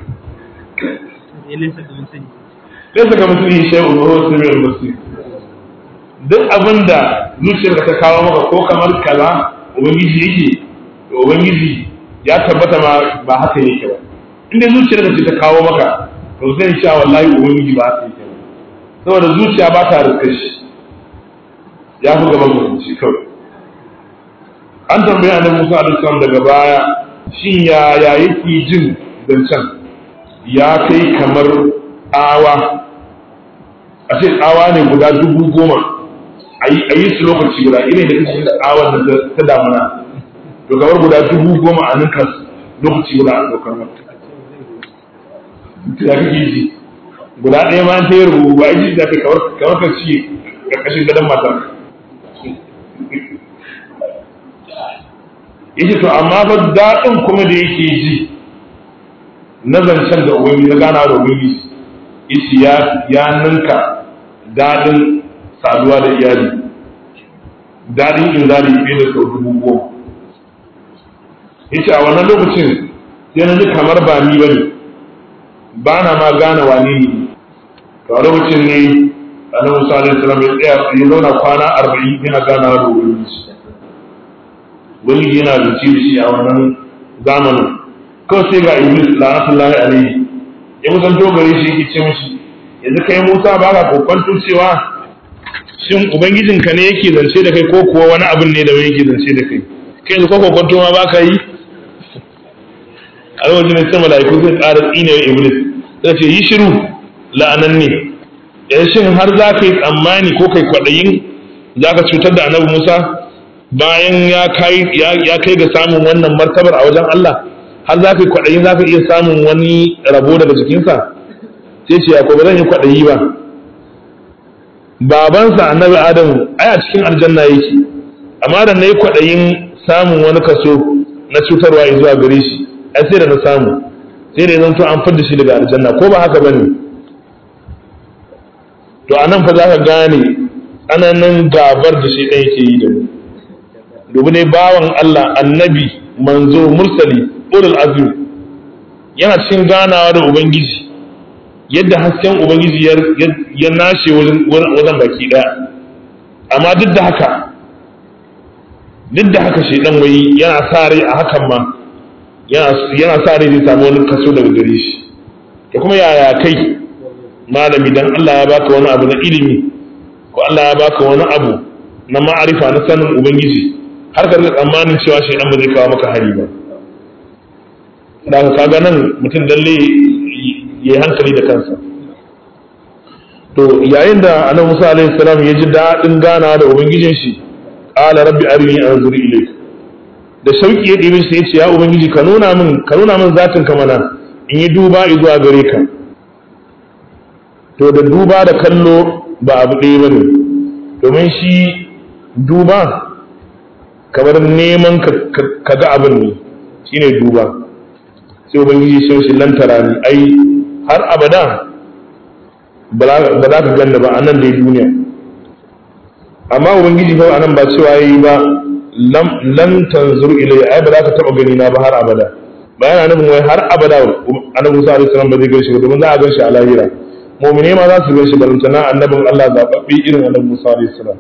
laysa ka mislihi shay'un wa huwa as-sami'ul basir duk abinda zuciyarka ta kawo maka ko kamar kaza ubangiji yake to ubangiji ya tabbata ma ba haka yake ba inda zuciyarka ce ta kawo maka to zai sha wallahi ubangiji ba haka yake ba saboda zuciya ba ta riskar shi ya fi gaban mutunci kawai an tambayi annabi Musa alaihi salam daga baya shin ya ya yake jin zancen ya kai kamar tsawa a ce tsawa ne guda dubu goma a yi su lokaci guda irin da kake tsawon da ta damuna to kamar guda dubu goma a ninka lokaci guda a dokar mata ya kake ji guda ɗaya ma ta yi rubu ba ji da kai kamar ka ci ƙarƙashin gadon matar yace to amma fa daɗin kuma da yake ji na zancen da ubangiji na gana da ubangiji yace ya ya ninka daɗin saduwa da iyali daɗin inzali fiye da sau dubu goma yace a wannan lokacin sai na ji kamar ba ni bane ba na ma gane wane ne to a lokacin ne annabi sallallahu alaihi wasallam ya tsaya ya zauna kwana arba'in yana ganawa da ubangiji wani yana zuci da shi a wannan zamanin kawai sai ga iblis la'atullahi alaihi ya kusanto gare shi yake ce mishi yanzu kai musa ba ka kokwanto cewa shin ubangijinka ne yake zance da kai ko kuwa wani abin ne da wani yake zance da kai kai yanzu ko kokwanto ma ba ka yi a lokacin sai mala'iku sai ƙara tsine wa iblis sai ce yi shiru la'anan ne yanzu shin har za ka yi tsammani ko kai kwaɗayin za ka cutar da annabi musa bayan ya kai ga samun wannan martabar a wajen Allah har za ka yi kwaɗayi za ka iya samun wani rabo daga jikinsa sai ce ko ba zan yi kwaɗayi ba babansa annabi adamu ai a cikin aljanna yake amma da na yi kwaɗayin samun wani kaso na cutarwa zuwa gare shi ai sai da na samu sai da ya zanto an fidda shi daga aljanna ko ba haka bane to anan fa za ka gane tsananin gabar da shi ɗaya yake yi da mu domin ne bawan Allah annabi manzo mursali ulul azmi yana cikin ganawa da ubangiji yadda hasken ubangiji ya nashe wajen baki daya amma duk da haka duk da haka shaidan wai yana sa rai a hakan ma yana sa rai zai samu wani kaso daga gare shi da kuma yaya kai malami dan Allah ya baka wani abu na ilimi ko Allah ya baka wani abu na ma'arifa na sanin ubangiji har ka tsammanin cewa shi ba zai kawo maka hari ba da ka kaga nan mutum dalle ya yi hankali da kansa to yayin da annabi Musa alaihi salam ya ji daɗin gana da ubangijin shi qala rabbi arini anzur ilayk da shauki ya dibi sai ya ce ya ubangiji ka nuna min ka nuna min zatin ka mana in yi duba zuwa gare ka to da duba da kallo ba abu ɗaya bane domin shi duba kamar neman ka ga abin ne shine duba sai ubangiji sai shi lantara ni ai har abada ba za ka ganna ba a nan dai duniya amma ubangiji kawai anan ba cewa yi ba lam tanzur ilayya ai ba za ka taba gani na ba har abada ba yana nufin wai har abada annabi Musa alaihi salam ba zai gaishe ba domin za a ganshi a lahira mu'mine ma za su gaishe balantana annabin Allah zababbe irin annabi Musa alaihi salam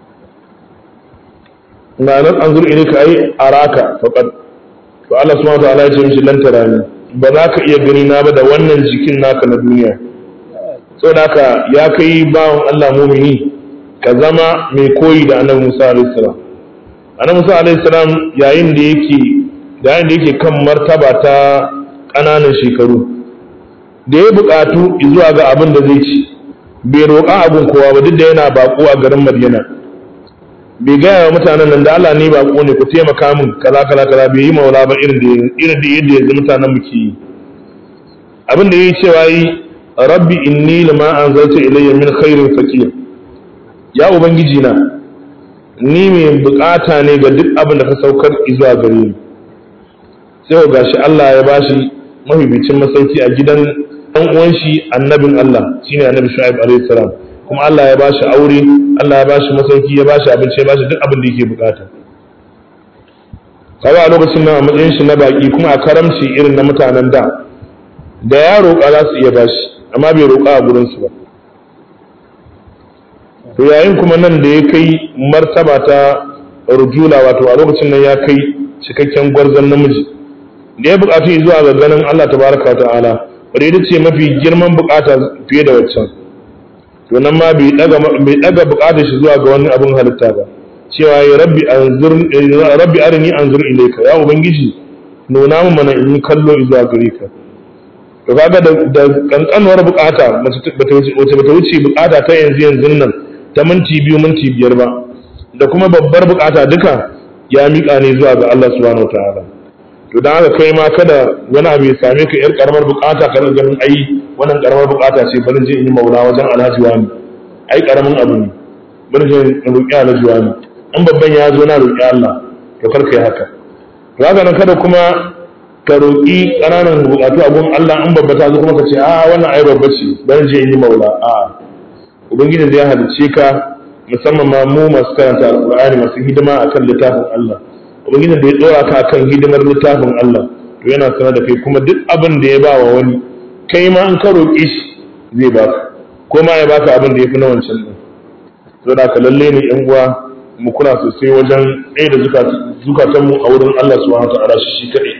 na nan an zuru ilika ai araka faqad to Allah subhanahu wa ta'ala ya ce mishi lan tarani ba za ka iya gani na ba da wannan jikin naka na duniya saboda haka ya kai bawan Allah mumini ka zama mai koyi da annabi Musa alaihi salam annabi Musa alaihi salam yayin da yake yayin da yake kan martaba ta ƙananan shekaru da ya buƙatu zuwa ga abin da zai ci bai roƙa abin kowa ba duk da yana baƙo a garin Madina bai gaya wa mutanen nan da Allah ne ba ko ne ku taimaka min kaza kaza kaza bai yi maula ba irin da irin da yadda yanzu mutanen mu ke yi abin da yayi cewa yi rabbi inni lama anzalta ilayya min khairin faqir ya ubangiji na ni mai bukata ne ga duk abin da ka saukar zuwa gare ni sai ga shi Allah ya bashi mafificin masauki a gidan dan uwan shi annabin Allah shine annabi Shu'aib alaihi salam kuma Allah ya bashi aure Allah ya bashi masauki ya bashi abinci ya bashi duk abin da yake bukata kawai a lokacin nan a matsayin shi na baki kuma a karamci irin na mutanen da da ya roƙa za su iya bashi amma bai roƙa a gurin su ba to yayin kuma nan da ya kai martaba ta rujula wato a lokacin nan ya kai cikakken gwarzon namiji da ya buƙatu zuwa ga ganin Allah tabaraka wa ta'ala wadda ita ce mafi girman buƙata fiye da waccan to nan ma bai daga bai daga buƙatar shi zuwa ga wani abin halitta ba cewa ya rabbi anzur rabbi arini anzur ilayka ya ubangiji nuna min mana in kallo zuwa gare ka to kaga da kankanuwar buƙata mace bata wuce buƙata ta yanzu yanzu nan ta minti biyu minti biyar ba da kuma babbar bukata duka ya miƙa ne zuwa ga Allah subhanahu wataala to dan haka kai ma kada wani abu ya same ka yar karamar bukata kana ganin ai wannan karamar bukata ce bari je in yi maula wajen alhaji wani ai karamin abu ne bari je in roƙi alhaji wani in babban ya zo na roƙi Allah to kar kai haka to haka nan kada kuma ka roƙi ƙananan bukatu a gun Allah in babba ta zo kuma ka ce a wannan ai babba ce bari je in yi maula a'a ubangiji zai halicce ka musamman ma mu masu karanta alqur'ani masu hidima akan littafin Allah ubangiji da ya dora ka akan hidimar littafin Allah to yana sanar da kai kuma duk abin da ya ba wa wani kai ma in ka roƙi shi zai baka ko ma ya baka abin da ya fi na wancan din to da ka lalle ne yan uwa mu kula sosai wajen ɗaya da zukatan mu a wurin Allah subhanahu wa ta'ala shi kaɗai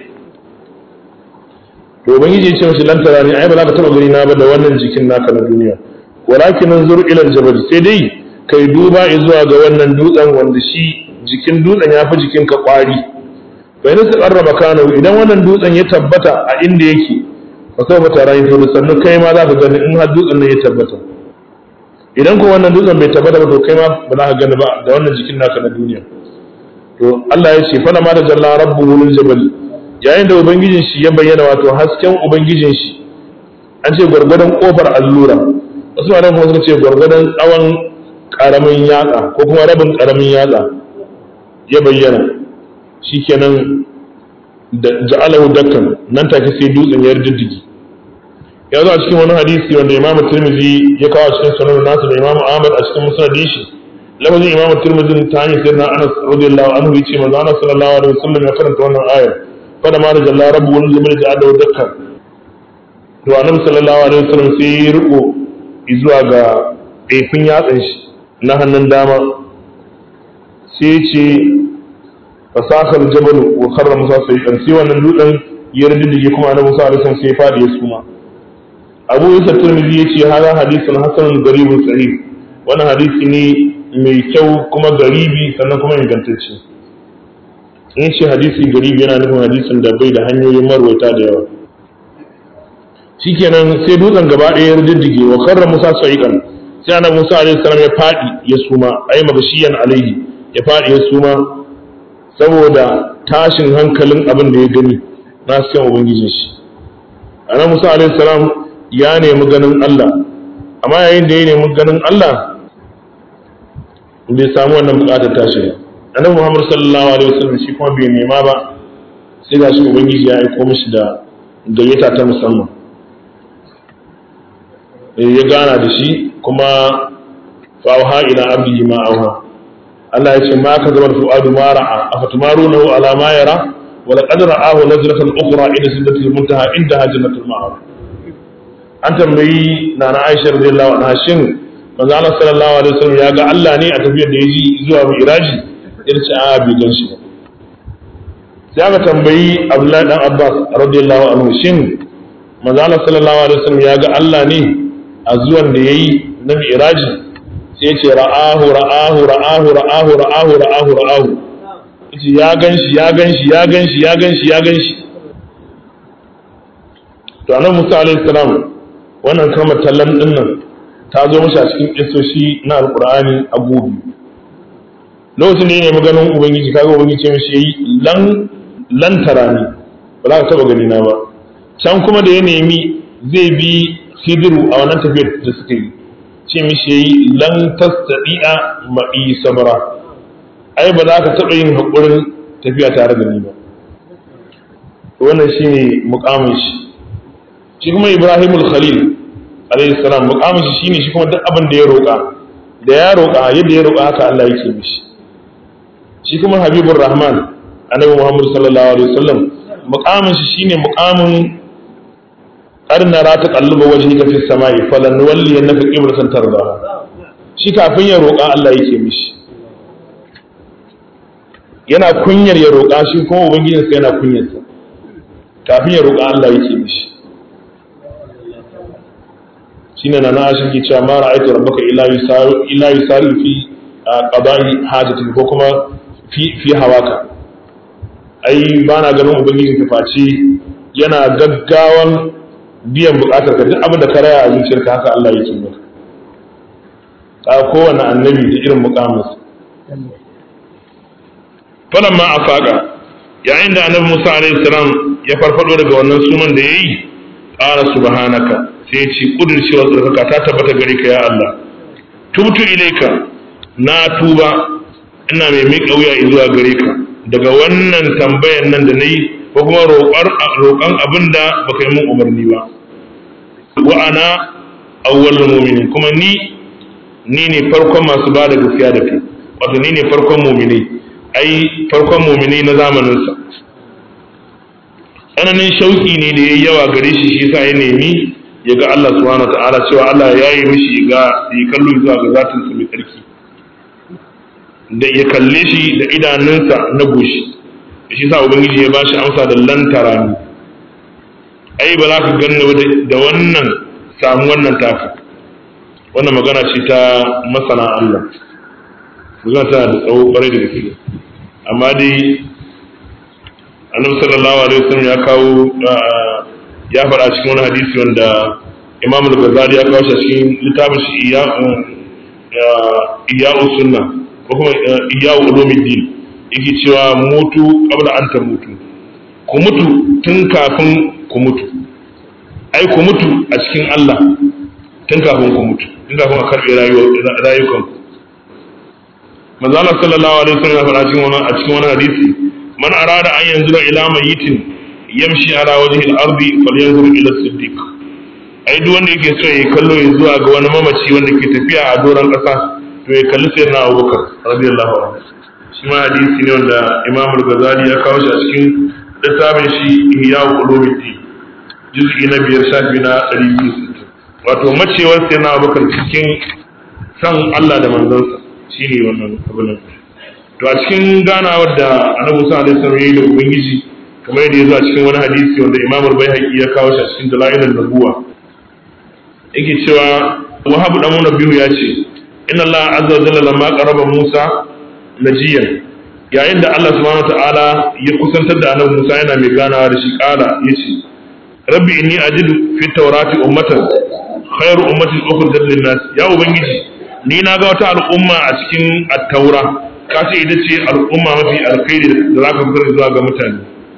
to ubangiji ya ce mashi lantara ne ai ba za ka taɓa gani na ba da wannan jikin naka na duniya walakin zur ila jabal sai dai kai duba zuwa ga wannan dutsen wanda shi jikin dutsen ya fi jikin ka kwari bai su karraba kano idan wannan dutsen ya tabbata a inda yake ba sau bata rayu to sannan kai ma za ka gani in har dutsen nan ya tabbata idan ko wannan dutsen bai tabbata ba to kai ma ba za ka gani ba da wannan jikin naka na duniya to Allah ya ce fala ma da jalla rabbuhu lil jabal yayin da ubangijin shi ya bayyana wato hasken ubangijin shi an ce gwargwadon kofar allura wasu ma kuma suka ce gwargwadon tsawon karamin yatsa ko kuma rabin karamin yatsa ya bayyana shikenan da ja'alahu dakkan nan take sai dutsen ya diddigi ya zo a cikin wani hadisi wanda imam tirmidhi ya kawo a cikin sunan nasu da imam ahmad a cikin musnadin shi lafazin imam tirmidhi ta hanyar sayyidina anas radiyallahu anhu yace manzo anas sallallahu alaihi wasallam ya karanta wannan ayar fada ma da jalla rabbu wani jibrin ja'alahu dakkan to annabi sallallahu alaihi wasallam sai ya riko zuwa ga ɗaifin yatsan shi na hannun dama sai ce fasakar jabal wa karra musa sai kan sai wannan dutsen ya riddige kuma na musa alaihi sai ya fadi ya suma abu isa tirmidhi yace hada hadisun hasanun garibun sahih wannan hadisi ne mai kyau kuma garibi sannan kuma ingantacce in ce hadisi garibi yana nufin hadisin da bai da hanyoyin marwaita da yawa shikenan sai dutsen gaba ɗaya ya riddige wa karra musa sa'iqan sai annabi musa alaihi salam ya fadi ya suma ai magashiyan alaihi ya fadi ya suma saboda tashin hankalin abin da ya gani na cikin ubangijin shi annabi musa alaihi salam ya nemi ganin Allah amma yayin da ya nemi ganin Allah bai samu wannan bukatar tashi ba annabi muhammad sallallahu alaihi wasallam shi kuma bai nema ba sai ga shi ubangiji ya aiko mishi da gayyata ta musamman ya gana da shi kuma fa'auha ila abdihi ma auha Allah ya ce ma ka zama fu'adu ma ra'a afatumarunahu ala ma yara wa laqad ra'ahu nazlatan ukhra ila sidratil muntaha inda jannatul ma'ar an tambayi nana Aisha radiyallahu anha shin manzo Allah sallallahu alaihi wasallam ya ga Allah ne a tafiyar da yaji zuwa Mi'raji ya ce a bai gan shi ba sai aka tambayi Abdullahi dan Abbas radiyallahu anhu shin manzo Allah sallallahu alaihi wasallam ya ga Allah ne a zuwan da yayi na Mi'raji sai ya ce ra'ahu ra'ahu ra'ahu ra'ahu ra'ahu ra'ahu ra'ahu yace ya ganshi ya ganshi ya ganshi ya ganshi ya ganshi to annabi Musa alaihi salam wannan kalmar tallan din nan ta zo mashi a cikin kisoshi na alqur'ani a gobe lokacin da ya nemi ganin ubangiji kaga ubangiji ce mishi yayi lan lan tarani ba za ka taba gani na ba can kuma da ya nemi zai bi hidiru a wannan tafiyar da suka yi ce mishi yayi lan tastadi'a ma'i sabra ai ba za ka taɓa yin haƙurin tafiya tare da ni ba wannan shine muƙamin shi shi kuma Ibrahimul Khalil alayhi salam muƙamin shi shine shi kuma duk abin da ya roƙa da ya roƙa yadda ya roƙa haka Allah yake mishi shi kuma Habibur Rahman annabi Muhammad sallallahu alaihi wasallam muƙamin shi shine muƙamin arna ra ta kalluba wajhika fi samai falan walli annaka qiblatan tardaha shi kafin ya roƙa Allah yake mishi yana kunyar ya roƙa shi kuma ubangijinsa yana kunyarsa kafin ya roƙa Allah yake mishi shine na na shi ke cewa ma ra'aytu rabbaka illa yusaru illa yusaru fi qada'i hajatik ko kuma fi fi hawaka ai ba na ganin ubangijin ka face yana gaggawan biyan bukatar ka duk abin da ka raya a zuciyarka haka Allah yake maka ka kowane annabi da irin mukaminsa falan ma a faƙa yayin da annabi musa alaihi salam ya farfado daga wannan sunan da ya yi ƙara subhanaka sai ya ce ƙudurcewa tsarkaka ta tabbata gare ka ya Allah tubtu ilaika na tuba ina mai miƙa wuya zuwa gare ka daga wannan tambayan nan da na yi ko kuma roƙon abin da baka yi mun umarni ba wa ana awwalul mu'minin kuma ni ni ne farkon masu ba da gaskiya da kai wato ni ne farkon mu'minai ai farkon mumini na zamaninsa tsananin shauki ne da ya yi yawa gare shi shi sa ya nemi ya ga Allah subhanahu ta'ala cewa Allah ya yi mishi ga ya kallo zuwa ga zatinsa mai tsarki da ya kalle shi da idanunsa na goshi shi sa ubangiji ya bashi amsa da lantara ni ai ba za ka ganni da wannan samu wannan taka wannan magana ce ta masana Allah magana tana da tsawo kwarai da gaske amma dai annabi sallallahu alaihi wasallam ya kawo ya faɗa cikin wani hadisi wanda imam al-ghazali ya kawo shi cikin littafin shi iya iya sunna ko kuma iya ulumuddin yake cewa mutu qabla an tamutu ku mutu tun kafin ku mutu ai ku mutu a cikin Allah tun kafin ku mutu tun kafin a karɓe rayukanku manzo Allah sallallahu alaihi wasallam ya faɗa cikin wani a cikin wani hadisi man arada an yanzura ila mayitin yamshi ala wajhi al-ardi falyanzur ila siddiq ai duk wanda yake so ya kallo ya zuwa ga wani mamaci wanda ke tafiya a doron ƙasa to ya kalli sayyidina Abubakar radiyallahu anhu shi ma hadisi ne wanda Imam al-Ghazali ya kawo shi a cikin littafin shi Ihya Ulumuddin juz'i na biyar shafi na 260 wato macewar sayyidina Abubakar cikin san Allah da manzansa shi ne wannan abin nan to a cikin ganawar da annabi Musa alaihi salam yayi da ubangiji kamar yadda ya zo a cikin wani hadisi wanda Imam al-Baihaqi ya kawo shi a cikin dalailul nubuwa yake cewa Wahab dan Nabiyu ya ce inna Allah azza wa jalla lamma qaraba Musa najiyan yayin da Allah subhanahu ta'ala ya kusantar da annabi Musa yana mai ganawa da shi kala yace rabbi inni ajidu fi tawrati ummatan khairu ummatin ukhrijat lin-nas ya ubangiji ni na ga wata al'umma a cikin attaura ka ce ita ce al'umma mafi alkhairi da za ka fitar zuwa ga mutane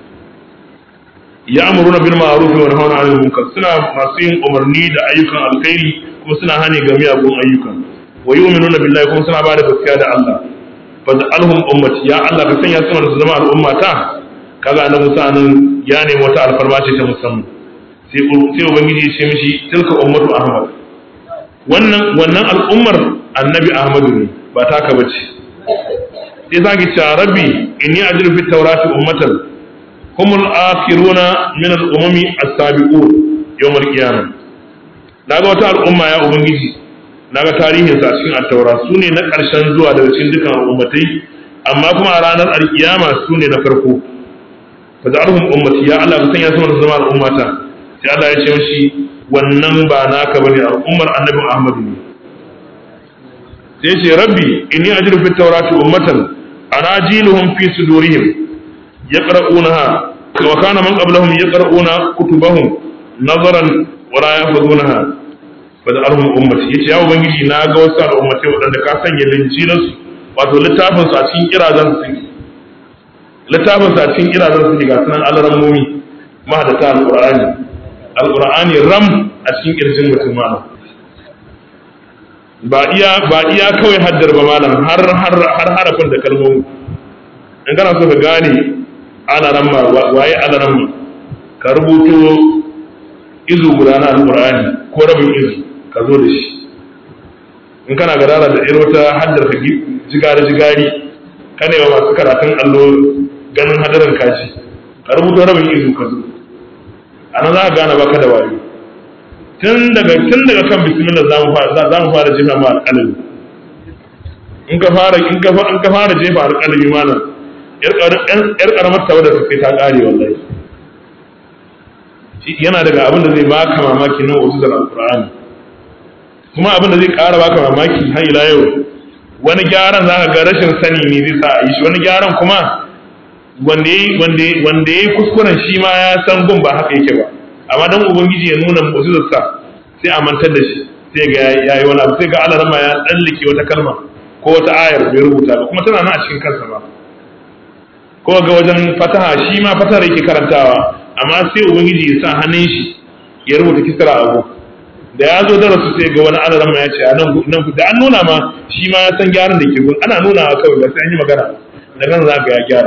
ya amuru na bil ma'ruf wa nahawna 'anil munkar suna masu yin umarni da ayyukan alkhairi kuma suna hane ga miyagun ayyuka wa yu'minuna billahi kuma suna bada gaskiya da Allah fa alhum ummati ya Allah ka sanya su su zama al'umma ta kaga annabi Musa nan ya nemi wata alfarma ce ta musamman sai sai ubangiji ya ce mishi tilka ummatu ahmad wannan wannan al'ummar annabi ahmadu ne ba taka bace sai zaki ce rabbi inni ajru fit tawrati ummatan humul akhiruna min al-umami as-sabiqun yawm al-qiyamah naga wata al'umma ya ubangiji naga tarihin sa cikin at-taura sune na karshen zuwa daga cikin dukan al'ummatai amma kuma a ranar al-qiyama sune na farko fa ja'alhum ummati ya Allah ka sanya su zama al'ummata sai Allah ya ce mishi wannan ba naka bane al'ummar annabi Ahmad ne sai ce rabbi inni ajru fit tawrati ummatan anajiluhum fi sudurihim yaqra'unaha wa kana man qablahum yaqra'una kutubahum nazaran wa la yahfazunaha fa da arhum ummati yace ya ubangiji na ga wasu al'ummatai wadanda ka sanya linjinan su wato littafin su a cikin kirazan su littafin su a cikin kirazan su ga sunan alaran mumi mahadata alqur'ani alqur'ani ram a cikin kirjin mutum malam ba iya ba iya kawai haddar ba malam har har har harafin da kalmomi in kana so ka gane alaran ma waye alaran ma ka rubuto izu guda na alqur'ani ko rabin izu ka zo da shi in kana gadara da irin wata haddar ka jigari jigari ka ne masu karatun allo ganin hadarin kaji ka rubuto rabin izu ka zo a nan za ka gane baka da wayo tun daga tun daga kan bismillah za mu fara za mu fara jefa ma alƙalami in ka fara in ka in ka fara jefa alƙalami malam yar karamar tawada ta kai ta kare wallahi yana daga abin da zai baka mamaki na uzuzar alqur'ani kuma abin da zai ƙara baka mamaki har ila yau wani gyaran za ka ga rashin sani ne zai sa a yi shi wani gyaran kuma wanda ya yi kuskuren shi ma ya san gun ba haka yake ba amma dan ubangiji ya nuna mu'jizarsa sai a mantar da shi sai ga ya yi wani abu sai ga Allah rama ya tsallake wata kalma ko wata ayar bai rubuta ba kuma tana nan a cikin kansa ba ko ga wajen fataha shi ma fatahar yake karantawa amma sai ubangiji ya sa hannun shi ya rubuta kisra abu da ya zo darasu sai ga wani alaran ma ya ce a nan nan da an nuna ma shi ma ya san gyaran da ke gun ana nuna kawai ba sai an yi magana da kan za ka ya gyara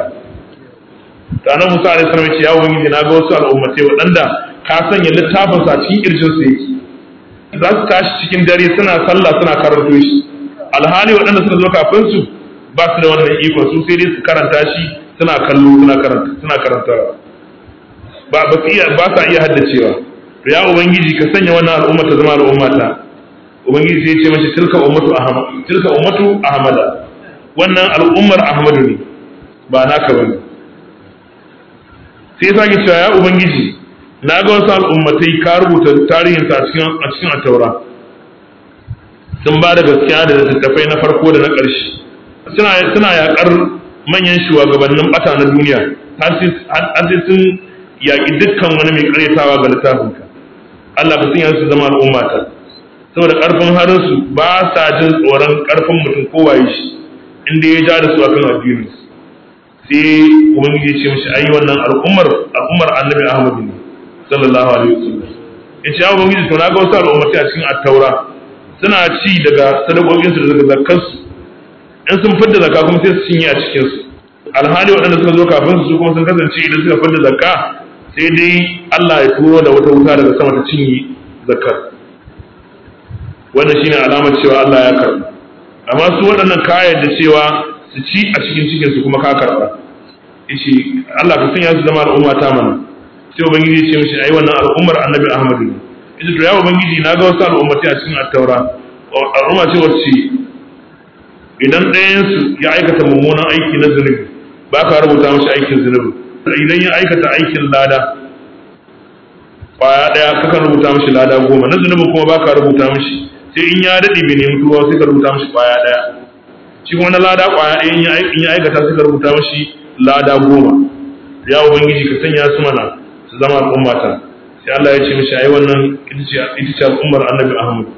ta nan musa alaihi salam ya ce ya ubangiji na ga wasu al'ummatai waɗanda ka sanya littafin sa cikin kirjin su yake za su tashi cikin dare suna sallah suna karanto shi alhali waɗanda suka zo kafin su ba su da wannan iko su sai dai su karanta shi suna kallo suna karanta suna karantawa ba ba su iya ba sa iya haddacewa to ya ubangiji ka sanya wannan al'umma ta zama al'umma ta ubangiji sai ya ce mashi tilka ummatu ahmad tilka ummatu ahmada wannan al'ummar ahmadu ne ba naka bane sai ya sake cewa ya ubangiji na ga wasu al'ummatai ka rubuta tarihinsa a cikin a cikin attaura sun ba da gaskiya da littattafai na farko da na ƙarshe suna suna yakar manyan shugabannin bata na duniya har sai sun yaƙi dukkan wani mai ƙaryatawa ga littafinka Allah ka sanya su zama al'umma ta saboda ƙarfin harinsu ba sa jin tsoron ƙarfin mutum kowaye shi inda ya ja da su akan addinin sai ubangiji ya ce mishi ai wannan al'ummar al'ummar annabi Ahmad ne sallallahu alaihi wasallam ya ce ya ubangiji to na ga wasu al'ummati a cikin attaura suna ci daga sadakokinsu da daga zakkansu in sun fidda zakka kuma sai su cinye a cikinsu alhali waɗanda suka zo kafin su kuma sun kasance idan suka fidda zakka sai dai Allah ya turo da wata wuta daga sama ta cinye zakkar wannan shine alamar cewa Allah ya karɓa amma su waɗannan kayan da cewa su ci a cikin cikin su kuma ka karɓa yace Allah ka sanya su zama al'umma ta mana sai ubangiji ya ce mishi ai wannan al'ummar annabi Ahmadu ne yace to ya ubangiji na ga wasu al'ummati a cikin at-taura al'umma ce wacce idan ɗayansu ya aikata mummunan aiki na zunubi ba ka rubuta mashi aikin zunubi idan ya aikata aikin lada kwaya ɗaya kakan rubuta mashi lada goma na zunubin kuma ba ka rubuta mashi sai in ya daɗe bai nemi tuwa sai ka rubuta mashi kwaya ɗaya shi kuma na lada kwaya ɗaya in ya aikata sai ka rubuta mashi lada goma ya ubangiji ka sanya su mana su zama al'ummata sai Allah ya ce mashi ai wannan ita ce al'ummar annabi Ahmad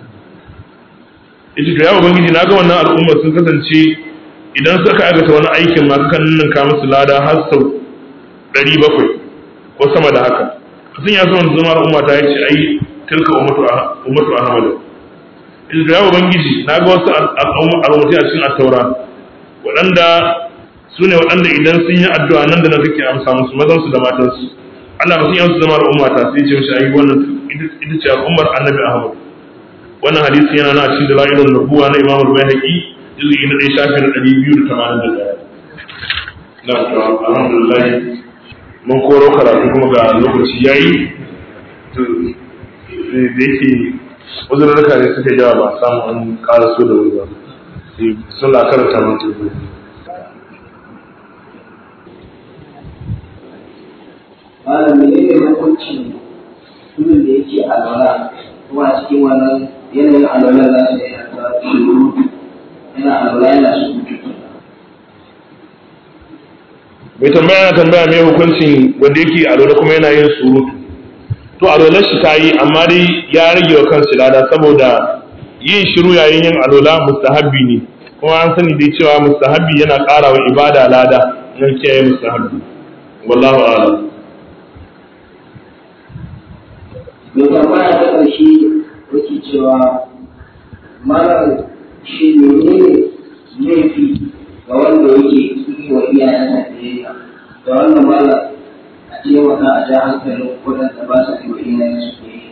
yace to ya ubangiji naga wannan al'umma sun kasance idan suka aikata wani aikin ma sukan ninka musu lada har sau 700 ko sama da haka sun ya zama zama al'umma ta yace ai tilka ummatu ummatu ahmad yace to ya ubangiji naga wasu al'ummati a cikin at-taura waɗanda su ne waɗanda idan sun yi addu'a nan da nan kake amsa musu mazan su da matan su Allah ba sun yi su zama al'umma ta sai ce mishi ai wannan ita ce al'ummar annabi ahmad wannan hadisi yana na cikin dalailun nubuwa na Imam al-Baihaqi juz'i na 1 shafi na 281 na to alhamdulillah mun koro karatu kuma ga lokaci yayi to da yake uzurruka ne suka yawa ba samu an ƙara so da wuri ba suna karanta mun tubu malam ne ne hukunci mutumin da yake alwala kuma a cikin wannan yanayin alwala za su yi ta shuru yana alwala yana surutu mai tambaya na tambaya mai hukuncin wanda yake alwala kuma yana yin surutu to alwalar shi ta yi amma dai ya rage wa kansu lada saboda yin shiru yayin yin alwala mustahabbi ne kuma an sani dai cewa mustahabbi yana ƙara wa ibada lada nan kiyaye mustahabbi wallahu a'lam mai tambaya ta ƙarshe yake cewa malam shi ne laifi ga wanda yake yi wa iyayensa biyayya da wannan malam a taimaka a ja hankalin waɗanda ba sa yi wa iyayensu biyayya.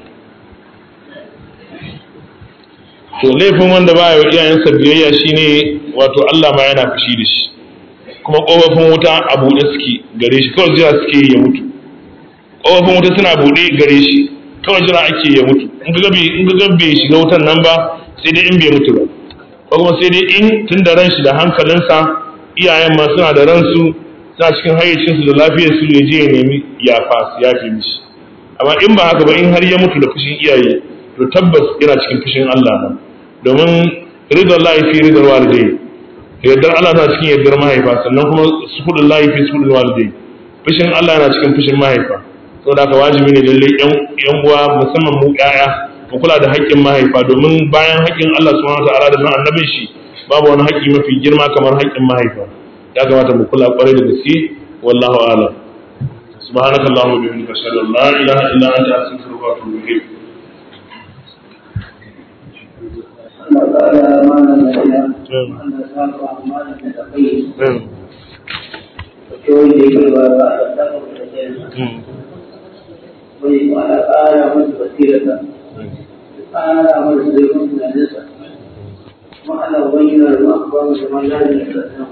to laifin wanda ba ya iyayensa biyayya shine wato Allah ma yana fushi da shi kuma ƙofofin wuta a buɗe suke gare shi kawai jira suke ya mutu ƙofofin wuta suna buɗe gare shi kawai jira ake ya mutu in ga in ga bai shiga wutan nan ba sai dai in bai mutu ba ko kuma sai dai in tun da ran shi da hankalinsa iyayen ma suna da ransu suna cikin hayyacinsu da lafiyar su ya je ya nemi yafa su yafe mishi amma in ba haka ba in har ya mutu da fushin iyaye to tabbas yana cikin fushin Allah nan domin ridar laifi ridar walidai yardar Allah na cikin yardar mahaifa sannan kuma sufudul laifi sufudul walidai fushin Allah na cikin fushin mahaifa saboda haka wajibi ne lalle yan uwa musamman mu ƴaƴa mu kula da haƙƙin mahaifa domin bayan haƙƙin Allah subhanahu wataala da na annabin shi babu wani haƙƙi mafi girma kamar haƙƙin mahaifa ya kamata mu kula ƙwarai da gaske wallahu a'lam سبحانك اللهم وبحمدك اشهد ان لا اله الا انت استغفرك واتوب اليك Allah ta'ala malam da ya wanda sa ba malam da kai ko da yake ba ba da ta ko da ke wani wala ƙara musu basirata ƙara musu zai musu da nisa ma'ana bayyana da abubuwan da man lalata